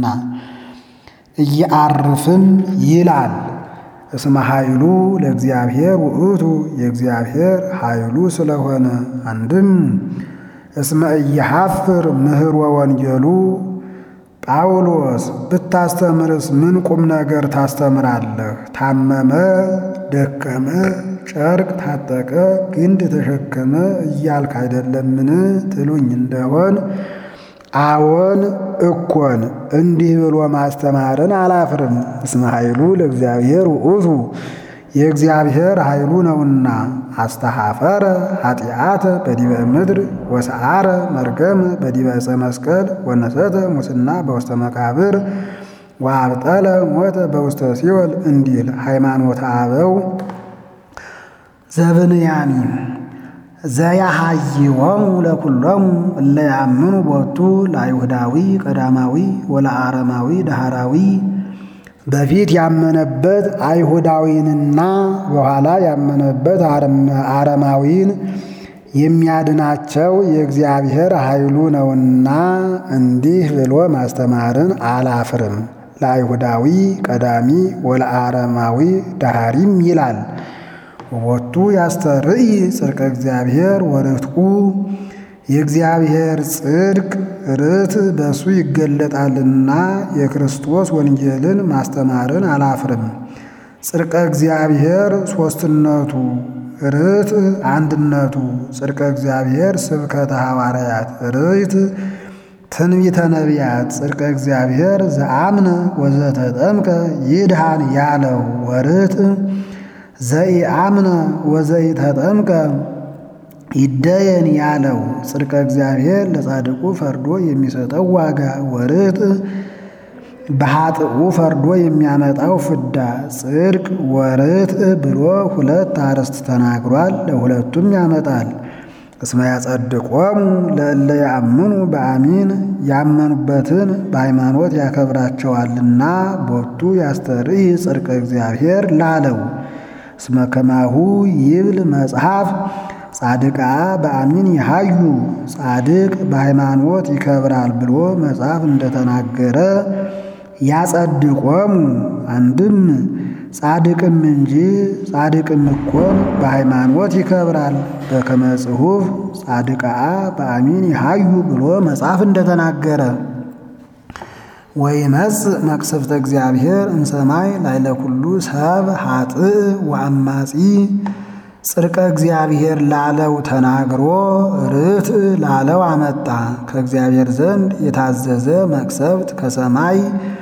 እያአርፍም ይላል። እስመ ኃይሉ ለእግዚአብሔር ውእቱ የእግዚአብሔር ኃይሉ ስለሆነ አንድም እስመ ኢይሐፍር ምህሮ ወንጌሉ ጳውሎስ ብታስተምርስ ምን ቁም ነገር ታስተምራለህ? ታመመ፣ ደከመ፣ ጨርቅ ታጠቀ፣ ግንድ ተሸከመ እያልክ አይደለምን ትሉኝ እንደሆን አዎን እኮን እንዲህ ብሎ ማስተማርን አላፍርም። እስመ ኃይሉ ለእግዚአብሔር ውእቱ የእግዚአብሔር ኃይሉ ነውና። አስተሐፈረ ኃጢአተ በዲበ ምድር ወሰዓረ መርገም በዲበ ዕፀ መስቀል ወነሰተ ሙስና በውስተ መቃብር ወአብጠለ ሞተ በውስተ ሲኦል እንዲል ሃይማኖተ አበው ዘብንያሚ ዘያሃይወሙ ለኩሎሙ እለ ያምኑ ቦቱ ለአይሁዳዊ ቀዳማዊ ወለአረማዊ ዳህራዊ በፊት ያመነበት አይሁዳዊንና በኋላ ያመነበት አረማዊን የሚያድናቸው የእግዚአብሔር ኃይሉ ነውና እንዲህ ብሎ ማስተማርን አላፍርም። ለአይሁዳዊ ቀዳሚ ወለአረማዊ ዳሃሪም ይላል። ወቦቱ ያስተርኢ ጽድቀ እግዚአብሔር ወርትቁ የእግዚአብሔር ጽድቅ ርት በእሱ ይገለጣልና የክርስቶስ ወንጌልን ማስተማርን አላፍርም። ጽድቀ እግዚአብሔር ሦስትነቱ፣ ርት አንድነቱ፣ ጽድቀ እግዚአብሔር ስብከተ ሐዋርያት፣ ርት ትንቢተ ነቢያት፣ ጽድቀ እግዚአብሔር ዘአምነ ወዘተጠምቀ ይድሃን ያለው ወርት ዘኢአምነ ወዘኢተጠምቀ ይደየን ያለው ጽድቀ እግዚአብሔር ለጻድቁ ፈርዶ የሚሰጠው ዋጋ ወርጥ በኃጥኡ ፈርዶ የሚያመጣው ፍዳ ጽድቅ ወርጥ ብሎ ሁለት አርዕስት ተናግሯል። ለሁለቱም ያመጣል። እስመ ያጸድቆሙ ለእለ ያምኑ በአሚን ያመኑበትን በሃይማኖት ያከብራቸዋልና ቦቱ ያስተርኢ ጽድቀ እግዚአብሔር ላለው እስመ ከማሁ ይብል መጽሐፍ ጻድቃ በአሚን ይሃዩ ጻድቅ በሃይማኖት ይከብራል ብሎ መጽሐፍ እንደተናገረ ያጸድቆሙ አንድም ጻድቅም እንጂ ጻድቅም እኮን በሃይማኖት ይከብራል። በከመ ጽሑፍ ጻድቃ በአሚን ይሃዩ ብሎ መጽሐፍ እንደተናገረ ወይመጽእ መቅሰፍተ እግዚአብሔር እምሰማይ ላዕለ ኩሉ ሰብ ኃጥእ ወአማጺ ጽድቀ እግዚአብሔር ላለው ተናግሮ ርትዕ ላለው አመጣ። ከእግዚአብሔር ዘንድ የታዘዘ መቅሰፍት ከሰማይ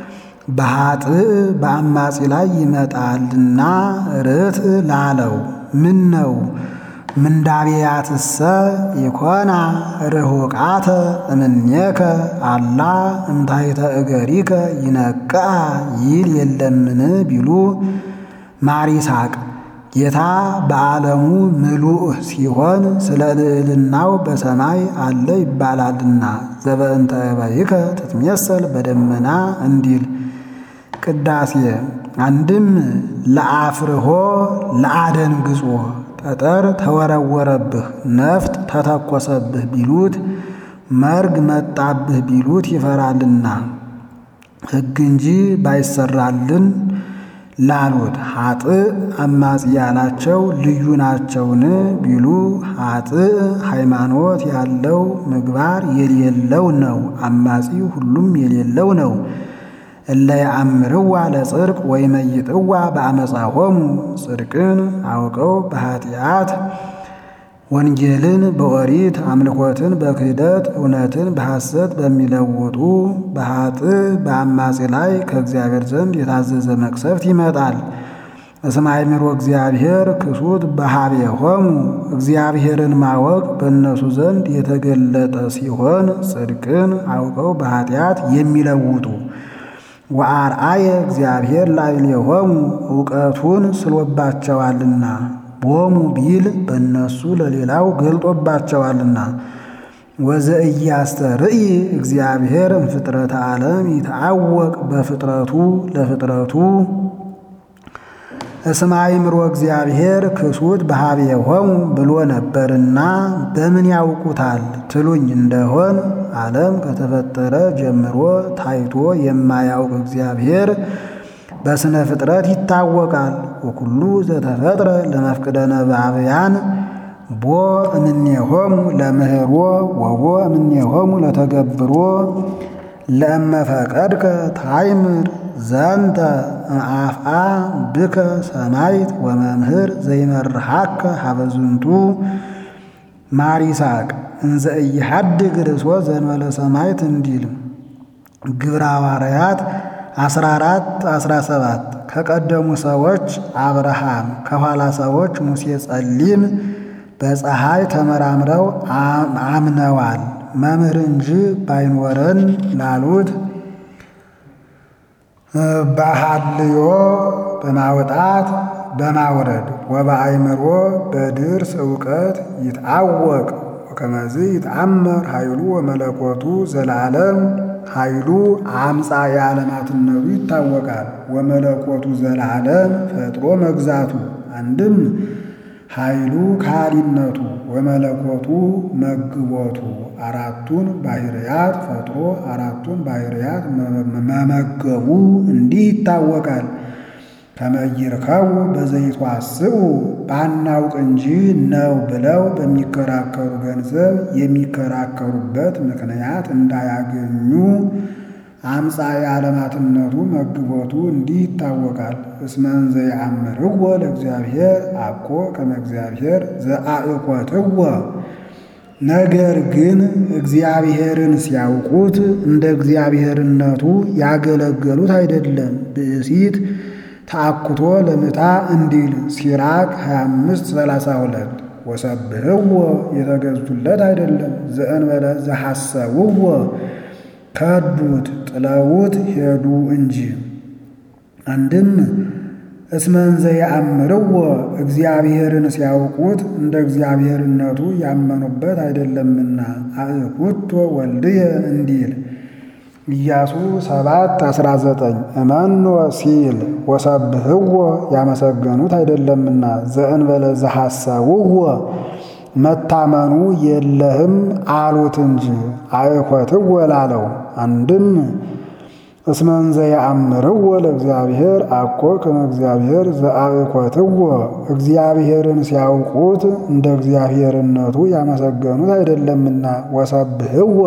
በኃጥእ በአማጺ ላይ ይመጣልና ርትዕ ላለው ምን ነው ምንዳቤያትሰ ኢኮና ርሁቃተ እምኔከ አላ እምታይተ እገሪከ ይነቅዓ ይል የለምን ቢሉ ማር ይስሐቅ ጌታ በዓለሙ ምሉእ ሲሆን ስለ ልዕልናው በሰማይ አለ ይባላልና ዘበእንተ እበይከ ትትሜሰል በደመና እንዲል ቅዳሴ አንድም ለአፍርሆ ለአደንግጾ ጠጠር ተወረወረብህ ነፍጥ ተተኮሰብህ ቢሉት መርግ መጣብህ ቢሉት ይፈራልና ሕግ እንጂ ባይሰራልን ላሉት ኃጥእ አማጺ ያላቸው ልዩ ናቸውን ቢሉ ኃጥእ ሃይማኖት ያለው ምግባር የሌለው ነው። አማጺ ሁሉም የሌለው ነው። እለ ያአምርዋ ለጽድቅ ወይመይጥዋ በአመፃሆሙ ጽድቅን አውቀው በኃጢአት ወንጌልን በኦሪት አምልኮትን በክህደት እውነትን በሐሰት በሚለውጡ በኃጥእ በአማጺ ላይ ከእግዚአብሔር ዘንድ የታዘዘ መቅሰፍት ይመጣል። እስመ አእምሮ እግዚአብሔር ክሱት በኀቤሆሙ እግዚአብሔርን ማወቅ በእነሱ ዘንድ የተገለጠ ሲሆን ጽድቅን አውቀው በኃጢአት የሚለውጡ ወአርአየ እግዚአብሔር ላዕሌሆሙ እውቀቱን ስሎባቸዋልና ቦሙ ቢል በእነሱ ለሌላው ገልጦባቸዋልና ወዘእያስተርኢ እግዚአብሔር እምፍጥረተ ዓለም ይትዐወቅ በፍጥረቱ ለፍጥረቱ እስመ አእምሮ እግዚአብሔር ክሱት በኀቤሆሙ ብሎ ነበርና በምን ያውቁታል ትሉኝ እንደሆን ዓለም ከተፈጠረ ጀምሮ ታይቶ የማያውቅ እግዚአብሔር በስነ ፍጥረት ይታወቃል። ወኩሉ ዘተፈጥረ ለመፍቅደ ነባብያን ቦ እምኔሆሙ ለምህሮ ወቦ እምኔሆሙ ለተገብሮ ለእመፈቀድከ ታይምር ዘንተ አፍአ ብከ ሰማይት ወመምህር ዘይመርሃከ ሀበዝንቱ ማር ይስሐቅ እንዘ ኢሐድግ ርእሶ ዘእንበለ ሰማይት እንዲል ግብረ ሐዋርያት 14 17 ከቀደሙ ሰዎች አብርሃም ከኋላ ሰዎች ሙሴ ጸሊም በፀሐይ ተመራምረው አምነዋል። መምህር እንጂ ባይኖረን ላሉት በሐልዮ በማውጣት በማውረድ ወበአእምሮ በድርስ እውቀት ይትዐወቅ ወከመዝ ይትአመር ኃይሉ ወመለኮቱ ዘለዓለም ኃይሉ አምፃ የዓለማትነቱ ይታወቃል። ወመለኮቱ ዘለዓለም ፈጥሮ መግዛቱ አንድም ኃይሉ ካሊነቱ ወመለኮቱ መግቦቱ አራቱን ባህርያት ፈጥሮ አራቱን ባህርያት መመገቡ እንዲህ ይታወቃል። ከመይርከቡ በዘይትዋስኡ ባናውቅ እንጂ ነው ብለው በሚከራከሩ ገንዘብ የሚከራከሩበት ምክንያት እንዳያገኙ አምፃ የዓለማትነቱ መግቦቱ እንዲህ ይታወቃል። እስመን ዘየአምርዎ ለእግዚአብሔር አኮ ከመ እግዚአብሔር ዘአእኮትዎ ነገር ግን እግዚአብሔርን ሲያውቁት እንደ እግዚአብሔርነቱ ያገለገሉት አይደለም። ብእሲት ተአኩቶ ለምታ እንዲል ሲራክ 25 32 ወሰብህዎ የተገዙለት አይደለም። ዘእንበለ ዘሐሰብዎ ከዱት ጥለውት ሄዱ እንጂ። አንድም እስመን ዘየአምርዎ እግዚአብሔርን ሲያውቁት እንደ እግዚአብሔርነቱ ያመኑበት አይደለምና አእኩቶ ወልድየ እንዲል ኢያሱ 7 19 እመኖ ሲል ወሰብህዎ ያመሰገኑት አይደለምና ዘእንበለ ዘሐሰብዎ መታመኑ የለህም አሉት እንጂ አእኮትዎ ላለው አንድም እስመን ዘየአምርዎ ለእግዚአብሔር አኮ ከመ እግዚአብሔር ዘአእኮትዎ እግዚአብሔርን ሲያውቁት እንደ እግዚአብሔርነቱ ያመሰገኑት አይደለምና ወሰብህዎ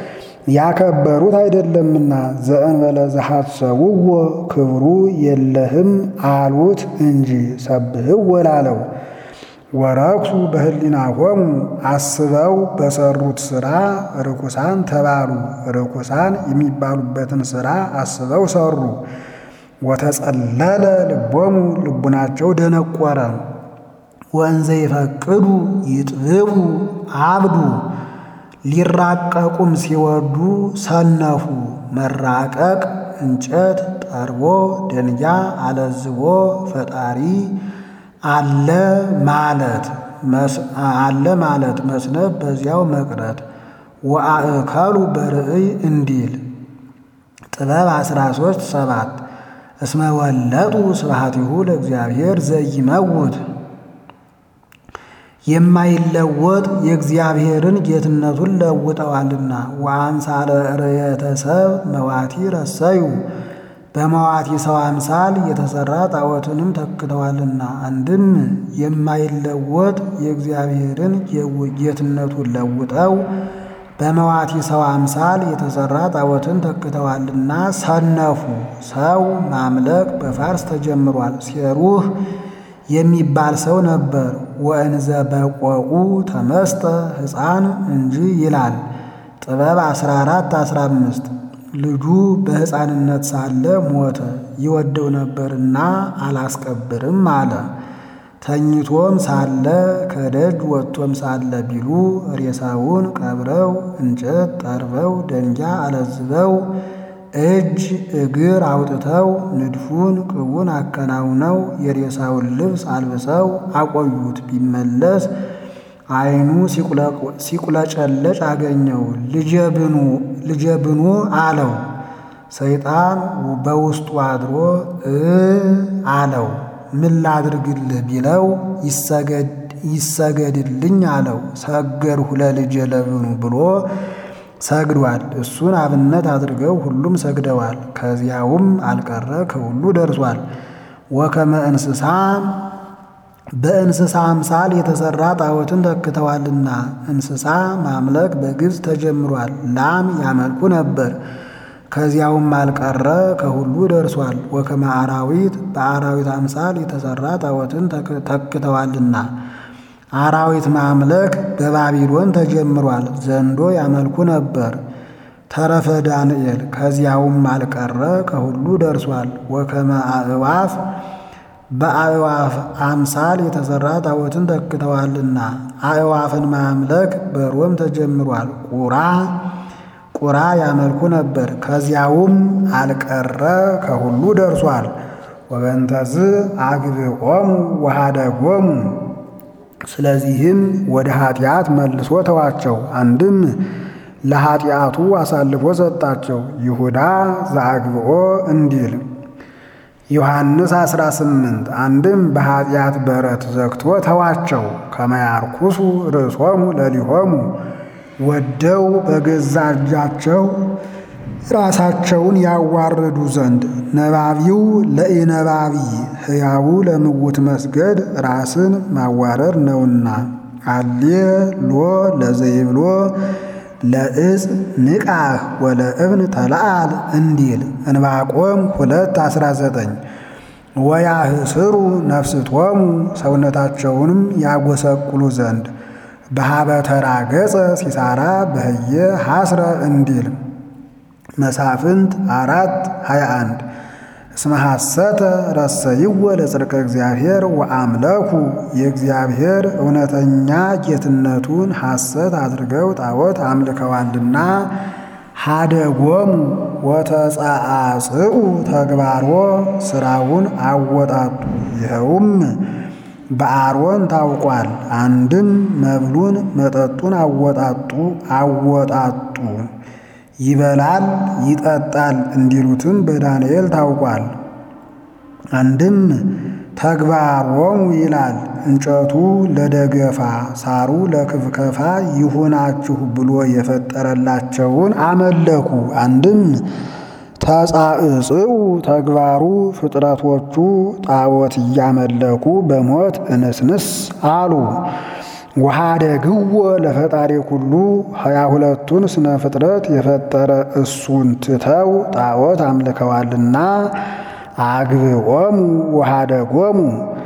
ያከበሩት አይደለምና ዘእንበለ ዘሐሰብዎ ክብሩ የለህም አሉት እንጂ ሰብህዎ ላለው ወረክሱ በህሊናሆሙ አስበው በሰሩት ሥራ ርኩሳን ተባሉ። ርኩሳን የሚባሉበትን ሥራ አስበው ሰሩ። ወተጸለለ ልቦሙ ልቡናቸው ደነቆረ። ወእንዘ ይፈቅዱ ይጥብቡ አብዱ ሊራቀቁም ሲወዱ ሰነፉ። መራቀቅ እንጨት ጠርቦ ደንጊያ አለዝቦ ፈጣሪ አለ ማለት አለ ማለት መስነፍ በዚያው መቅረት ወአእከሉ በርእይ እንዲል ጥበብ 13 ሰባት እስመ ወለጡ ስብሐቲሁ ለእግዚአብሔር ዘይመውት የማይለወጥ የእግዚአብሔርን ጌትነቱን ለውጠዋልና። ወአምሳለ ርየተ ሰብ መዋቲ ረሰዩ በመዋቲ ሰው አምሳል የተሠራ ጣዖትንም ተክተዋልና። አንድም የማይለወጥ የእግዚአብሔርን ጌትነቱን ለውጠው በመዋቲ ሰው አምሳል የተሠራ ጣዖትን ተክተዋልና ሰነፉ። ሰው ማምለክ በፋርስ ተጀምሯል። ሴሩህ የሚባል ሰው ነበር። ወእንዘ በቆቁ ተመስጠ ሕፃን እንጂ ይላል ጥበብ 14 15 ልጁ በሕፃንነት ሳለ ሞተ። ይወደው ነበርና አላስቀብርም አለ። ተኝቶም ሳለ ከደጅ ወጥቶም ሳለ ቢሉ ሬሳውን ቀብረው እንጨት ጠርበው ደንጊያ አለዝበው እጅ እግር አውጥተው ንድፉን ቅቡን አከናውነው የሬሳውን ልብስ አልብሰው አቆዩት። ቢመለስ ዓይኑ ሲቁለጨለጭ አገኘው። ልጄ ብኑ አለው። ሰይጣን በውስጡ አድሮ እ አለው። ምን ላድርግልህ ቢለው ይሰገድልኝ አለው። ሰገድሁ ለልጄ ለብኑ ብሎ ሰግዷል። እሱን አብነት አድርገው ሁሉም ሰግደዋል። ከዚያውም አልቀረ ከሁሉ ደርሷል። ወከመ እንስሳ በእንስሳ አምሳል የተሠራ ጣዖትን ተክተዋልና እንስሳ ማምለክ በግብፅ ተጀምሯል። ላም ያመልኩ ነበር። ከዚያውም አልቀረ ከሁሉ ደርሷል። ወከመ አራዊት በአራዊት አምሳል የተሠራ ጣዖትን ተክተዋልና አራዊት ማምለክ በባቢሎን ተጀምሯል። ዘንዶ ያመልኩ ነበር። ተረፈ ዳንኤል ከዚያውም አልቀረ ከሁሉ ደርሷል። ወከመ አእዋፍ በአእዋፍ አምሳል የተሠራ ጣዖትን ተክተዋልና አእዋፍን ማምለክ በሮም ተጀምሯል። ቁራ ቁራ ያመልኩ ነበር። ከዚያውም አልቀረ ከሁሉ ደርሷል። ወበንተዝ አግብኦሙ ወሃደጎሙ ስለዚህም ወደ ኃጢአት መልሶ ተዋቸው። አንድም ለኃጢአቱ አሳልፎ ሰጣቸው። ይሁዳ ዘአግብኦ እንዲል ዮሐንስ 18 አንድም በኃጢአት በረት ዘግቶ ተዋቸው። ከመያርኩሱ ርእሶሙ ለሊሆሙ ወደው በገዛ እጃቸው ራሳቸውን ያዋርዱ ዘንድ ነባቢው ለኢነባቢ ሕያው ለምውት መስገድ ራስን ማዋረድ ነውና። አሌ ሎ ለዘይብሎ ለእጽ ንቃህ ወለእብን ተለአል እንዲል እንባቆም ሁለት አስራ ዘጠኝ ወያህስሩ ነፍስቶሙ ሰውነታቸውንም ያጎሰቁሉ ዘንድ በሀበተራ ገጸ ሲሳራ በህየ ሐስረ እንዲል መሳፍንት አራት ሀያ አንድ እስመ ሐሰተ ረሰይወ ለጽድቀ እግዚአብሔር ወአምለኩ የእግዚአብሔር እውነተኛ ጌትነቱን ሐሰት አድርገው ጣዖት አምልከዋልና። ሀደጎሙ ወተጻአጽኡ ተግባሮ ስራውን አወጣጡ። ይኸውም በአሮን ታውቋል። አንድም መብሉን መጠጡን አወጣጡ አወጣጡ ይበላል ይጠጣል እንዲሉትም በዳንኤል ታውቋል። አንድም ተግባሮሙ ይላል እንጨቱ ለደገፋ ሳሩ ለክፍከፋ ይሁናችሁ ብሎ የፈጠረላቸውን አመለኩ። አንድም ተጻእጽኡ ተግባሩ ፍጥረቶቹ ጣዖት እያመለኩ በሞት እንስንስ አሉ። ወኀደግዎ ለፈጣሪ ኩሉ ሀያ ሁለቱን ስነ ፍጥረት የፈጠረ እሱን ትተው ጣዖት አምልከዋልና። አግብኦሙ ወኀደጎሙ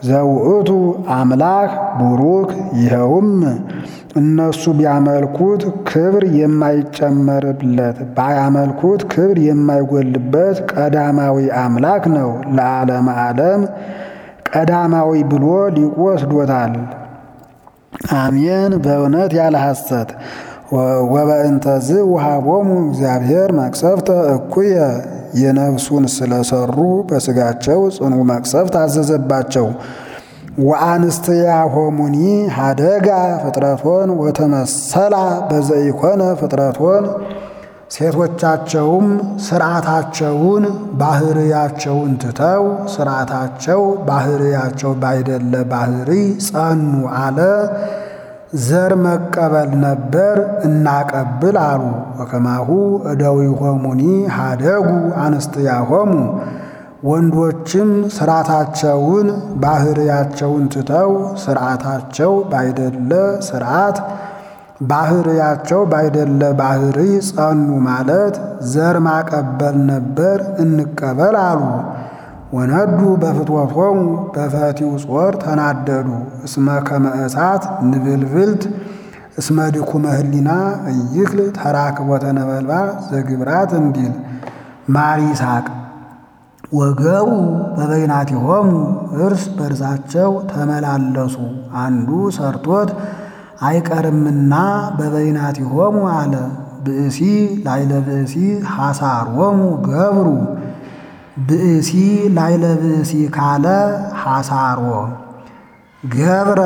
ዘውእቱ አምላክ ቡሩክ ይኸውም እነሱ ቢያመልኩት ክብር የማይጨመርለት ባያመልኩት ክብር የማይጎልበት ቀዳማዊ አምላክ ነው። ለዓለመ ዓለም ቀዳማዊ ብሎ ሊቁ ወስዶታል። አሜን በእውነት ያለ ሐሰት ወበእንተዝ ውሃቦሙ እግዚአብሔር መቅሰፍተ እኩየ የነፍሱን ስለሰሩ በሥጋቸው ጽኑ መቅሰፍት አዘዘባቸው። ወአንስትያ ሆሙኒ ሀደጋ ፍጥረቶን ወተመሰላ በዘኢኮነ ፍጥረቶን ሴቶቻቸውም ስርዓታቸውን ባህርያቸውን ትተው ስርዓታቸው ባህርያቸው ባይደለ ባህሪ ጸኑ አለ። ዘር መቀበል ነበር እናቀብል አሉ። ወከማሁ እደዊሆሙኒ ሀደጉ አንስትያሆሙ ወንዶችም ስርዓታቸውን ባህርያቸውን ትተው ስርዓታቸው ባይደለ ስርዓት ባህርያቸው ባይደለ ባህሪ ጸኑ ማለት ዘር ማቀበል ነበር እንቀበል አሉ። ወነዱ በፍትወቶሙ በፈቲው ጾር ተናደዱ እስመ ከመ እሳት ንብልብልት እስመ ድኩመ ህሊና እይክል ተራክቦተ ነበልባል ዘግብራት እንዲል ማር ይስሐቅ ወገቡ በበይናቲሆሙ እርስ በርሳቸው ተመላለሱ አንዱ ሰርቶት አይቀርምና በበይናቲሆሙ አለ። ብእሲ ላይለ ብእሲ ሐሳሮሙ ገብሩ ብእሲ ላይለ ብእሲ ካለ ሐሳሮ ገብረ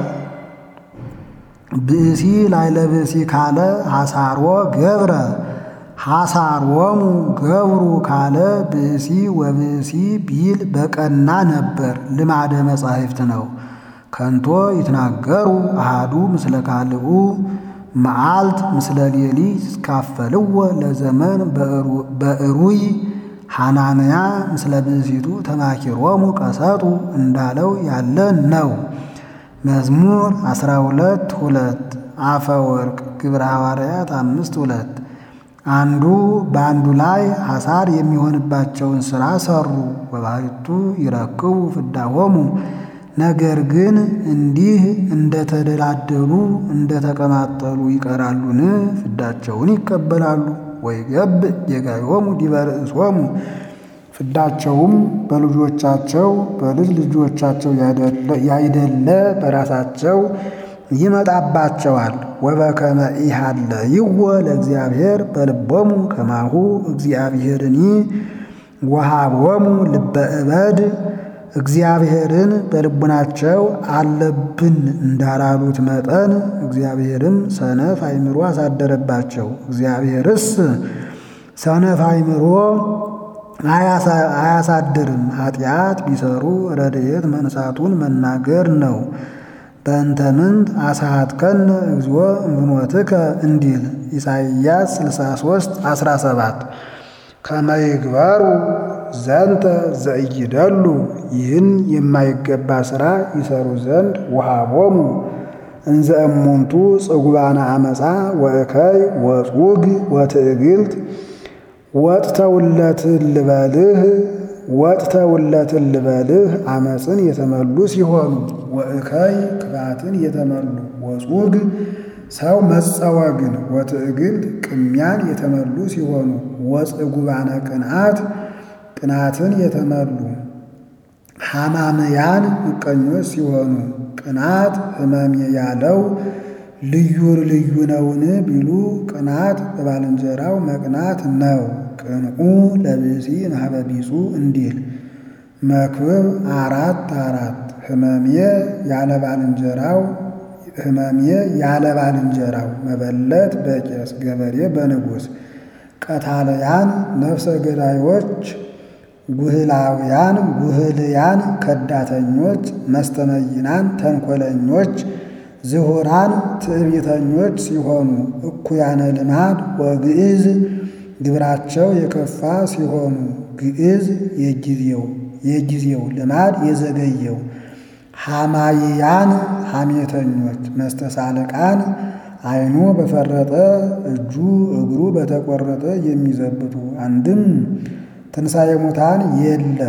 ብእሲ ላይለ ብእሲ ካለ ሐሳሮ ገብረ ሐሳሮሙ ገብሩ ካለ ብእሲ ወብእሲ ቢል በቀና ነበር። ልማደ መጻሕፍት ነው። ከንቶ ይትናገሩ አሃዱ ምስለ ካልኡ መዓልት ምስለ ሌሊት ይትካፈልዎ ለዘመን በእሩይ ሐናንያ ምስለ ብእሲቱ ተማኪሮሙ ቀሰጡ እንዳለው ያለ ነው። መዝሙር አስራ ሁለት ሁለት አፈ ወርቅ ግብረ ሐዋርያት አምስት ሁለት አንዱ በአንዱ ላይ ሐሳር የሚሆንባቸውን ሥራ ሠሩ። ወባሕቱ ይረክቡ ፍዳሆሙ ነገር ግን እንዲህ እንደተደላደሉ እንደተቀማጠሉ ይቀራሉን? ፍዳቸውን ይቀበላሉ። ወይገብ ጌጋዮሙ ዲበ ርእሶሙ ፍዳቸውም በልጆቻቸው በልጅ ልጆቻቸው ያይደለ በራሳቸው ይመጣባቸዋል። ወበከመ ኢሃለይዎ ለእግዚአብሔር በልቦሙ ከማሁ እግዚአብሔርኒ ወሃቦሙ ልበ እበድ እግዚአብሔርን በልቡናቸው አለብን እንዳላሉት መጠን እግዚአብሔርም ሰነፍ አእምሮ አሳደረባቸው። እግዚአብሔርስ ሰነፍ አእምሮ አያሳድርም። ኃጢአት ቢሰሩ ረድኤት መንሳቱን መናገር ነው። በእንተ ምንት አሳሃትከነ እግዚኦ እምፍኖትከ እንዲል ኢሳይያስ 63 17 ከመይግበሩ ዘንተ ዘእይደሉ ይህን የማይገባ ሥራ ይሰሩ ዘንድ ወሃቦሙ እንዘ እሙንቱ ጽጉባነ አመፃ ወእከይ ወጹግ ወትዕግልት ወጥተውለትን ልበልህ ወጥተውለትን ልበልህ አመፅን የተመሉ ሲሆኑ ወእከይ ክፋትን የተመሉ ወጹግ ሰው መጸወግን ወትዕግልት ቅሚያን የተመሉ ሲሆኑ ወጽጉባነ ቅንዓት ቅናትን የተመሉ ሐማምያን ምቀኞች ሲሆኑ ቅናት ሕመም ያለው ልዩ ልዩ ነውን ቢሉ ቅናት በባልንጀራው መቅናት ነው። ቅንዑ ለብእሲ ማኅበ ቢጹ እንዲል መክብብ አራት አራት ሕመሜ ያለ ባልንጀራው ሕመሜ ያለ ባልንጀራው መበለት በቄስ ገበሬ በንጉሥ ቀታለያን ነፍሰ ገዳዮች ጉህላውያን ጉህልያን ከዳተኞች መስተመይናን ተንኮለኞች ዝሁራን ትዕቢተኞች ሲሆኑ እኩያነ ልማድ ወግዕዝ ግብራቸው የከፋ ሲሆኑ ግዕዝ የጊዜው የጊዜው ልማድ የዘገየው ሐማይያን ሐሜተኞች መስተሳልቃን ዓይኑ በፈረጠ እጁ እግሩ በተቆረጠ የሚዘብቱ አንድም ትንሣኤ ሙታን የለም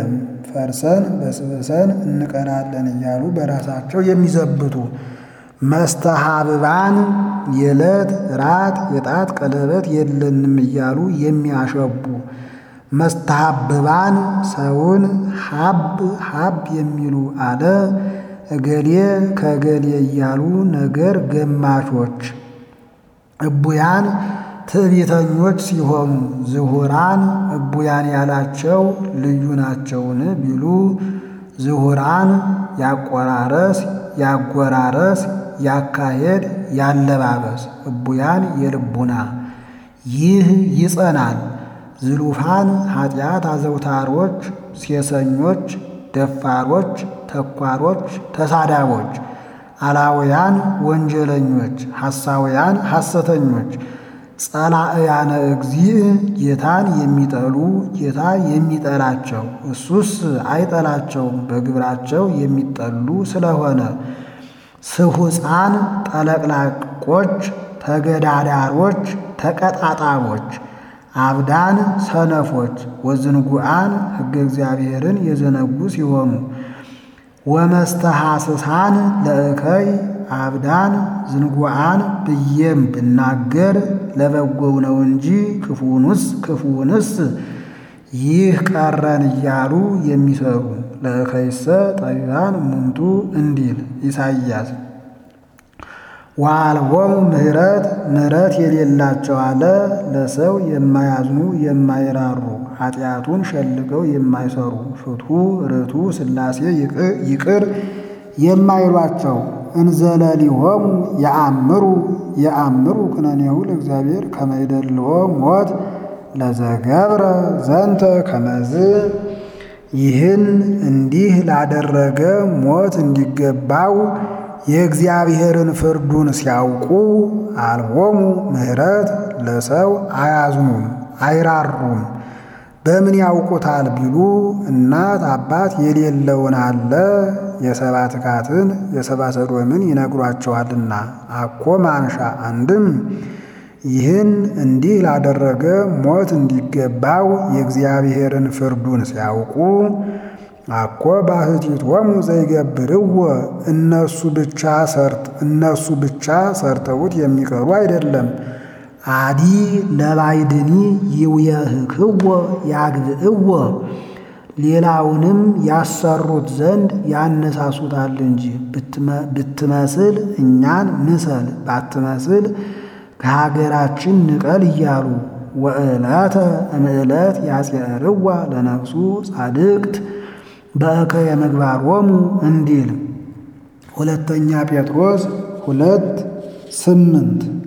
ፈርሰን በስብሰን እንቀራለን እያሉ በራሳቸው የሚዘብቱ መስተሃብባን የዕለት ራት የጣት ቀለበት የለንም እያሉ የሚያሸቡ መስተሃብባን ሰውን ሀብ ሀብ የሚሉ አለ እገሌ ከእገሌ እያሉ ነገር ገማቾች እቡያን ትዕቢተኞች ሲሆኑ ዝሁራን እቡያን ያላቸው ልዩ ናቸውን ቢሉ ዝሁራን ያቆራረስ ያጎራረስ ያካሄድ ያለባበስ እቡያን የልቡና ይህ ይጸናል። ዝሉፋን ኃጢአት አዘውታሮች ሴሰኞች ደፋሮች ተኳሮች ተሳዳቦች አላውያን ወንጀለኞች ሐሳውያን ሐሰተኞች ጸላእያነ እግዚእ ጌታን የሚጠሉ ጌታ የሚጠላቸው እሱስ አይጠላቸውም በግብራቸው የሚጠሉ ስለሆነ ስሁፃን ጠለቅላቆች ተገዳዳሮች ተቀጣጣቦች አብዳን ሰነፎች ወዝንጉዓን ሕገ እግዚአብሔርን የዘነጉ ሲሆኑ ወመስተሐስሳን ለእከይ አብዳን ዝንጉዓን ብዬም ብናገር ለበጎው ነው እንጂ ክፉንስ ክፉንስ ይህ ቀረን እያሉ የሚሰሩ ለእከይሰ ጠቢባን እሙንቱ እንዲል ኢሳይያስ ወአልቦሙ ምሕረት ምሕረት የሌላቸው አለ ለሰው የማያዝኑ የማይራሩ ኃጢአቱን ሸልገው የማይሰሩ ፍትሑ ርቱ ሥላሴ ይቅር የማይሏቸው እንዘለሊሆሙ የአምሩ የአምሩ ኩነኔሁ ለእግዚአብሔር ከመይደልዎ ሞት ለዘገብረ ዘንተ ከመዝ ይህን እንዲህ ላደረገ ሞት እንዲገባው የእግዚአብሔርን ፍርዱን ሲያውቁ አልቦሙ ምሕረት ለሰው አያዝኑም አይራሩም። በምን ያውቁታል ቢሉ እናት አባት የሌለውን አለ የሰባ ትካትን የሰባ ሰዶምን ይነግሯቸዋልና። አኮ ማንሻ አንድም ይህን እንዲህ ላደረገ ሞት እንዲገባው የእግዚአብሔርን ፍርዱን ሲያውቁ አኮ ባሕቲቶሙ ዘይገብርዎ እነሱ ብቻ ሰርት እነሱ ብቻ ሰርተውት የሚቀሩ አይደለም። አዲ ለባይድኒ ይውየህክዎ ያግብእዎ ሌላውንም ያሰሩት ዘንድ ያነሳሱታል እንጂ ብትመስል እኛን ምሰል ባትመስል ከሀገራችን ንቀል እያሉ ወዕለተ እምዕለት ያጽርዋ ለነፍሱ ጻድቅት በእከየ ምግባሮሙ እንዲል ሁለተኛ ጴጥሮስ ሁለት ስምንት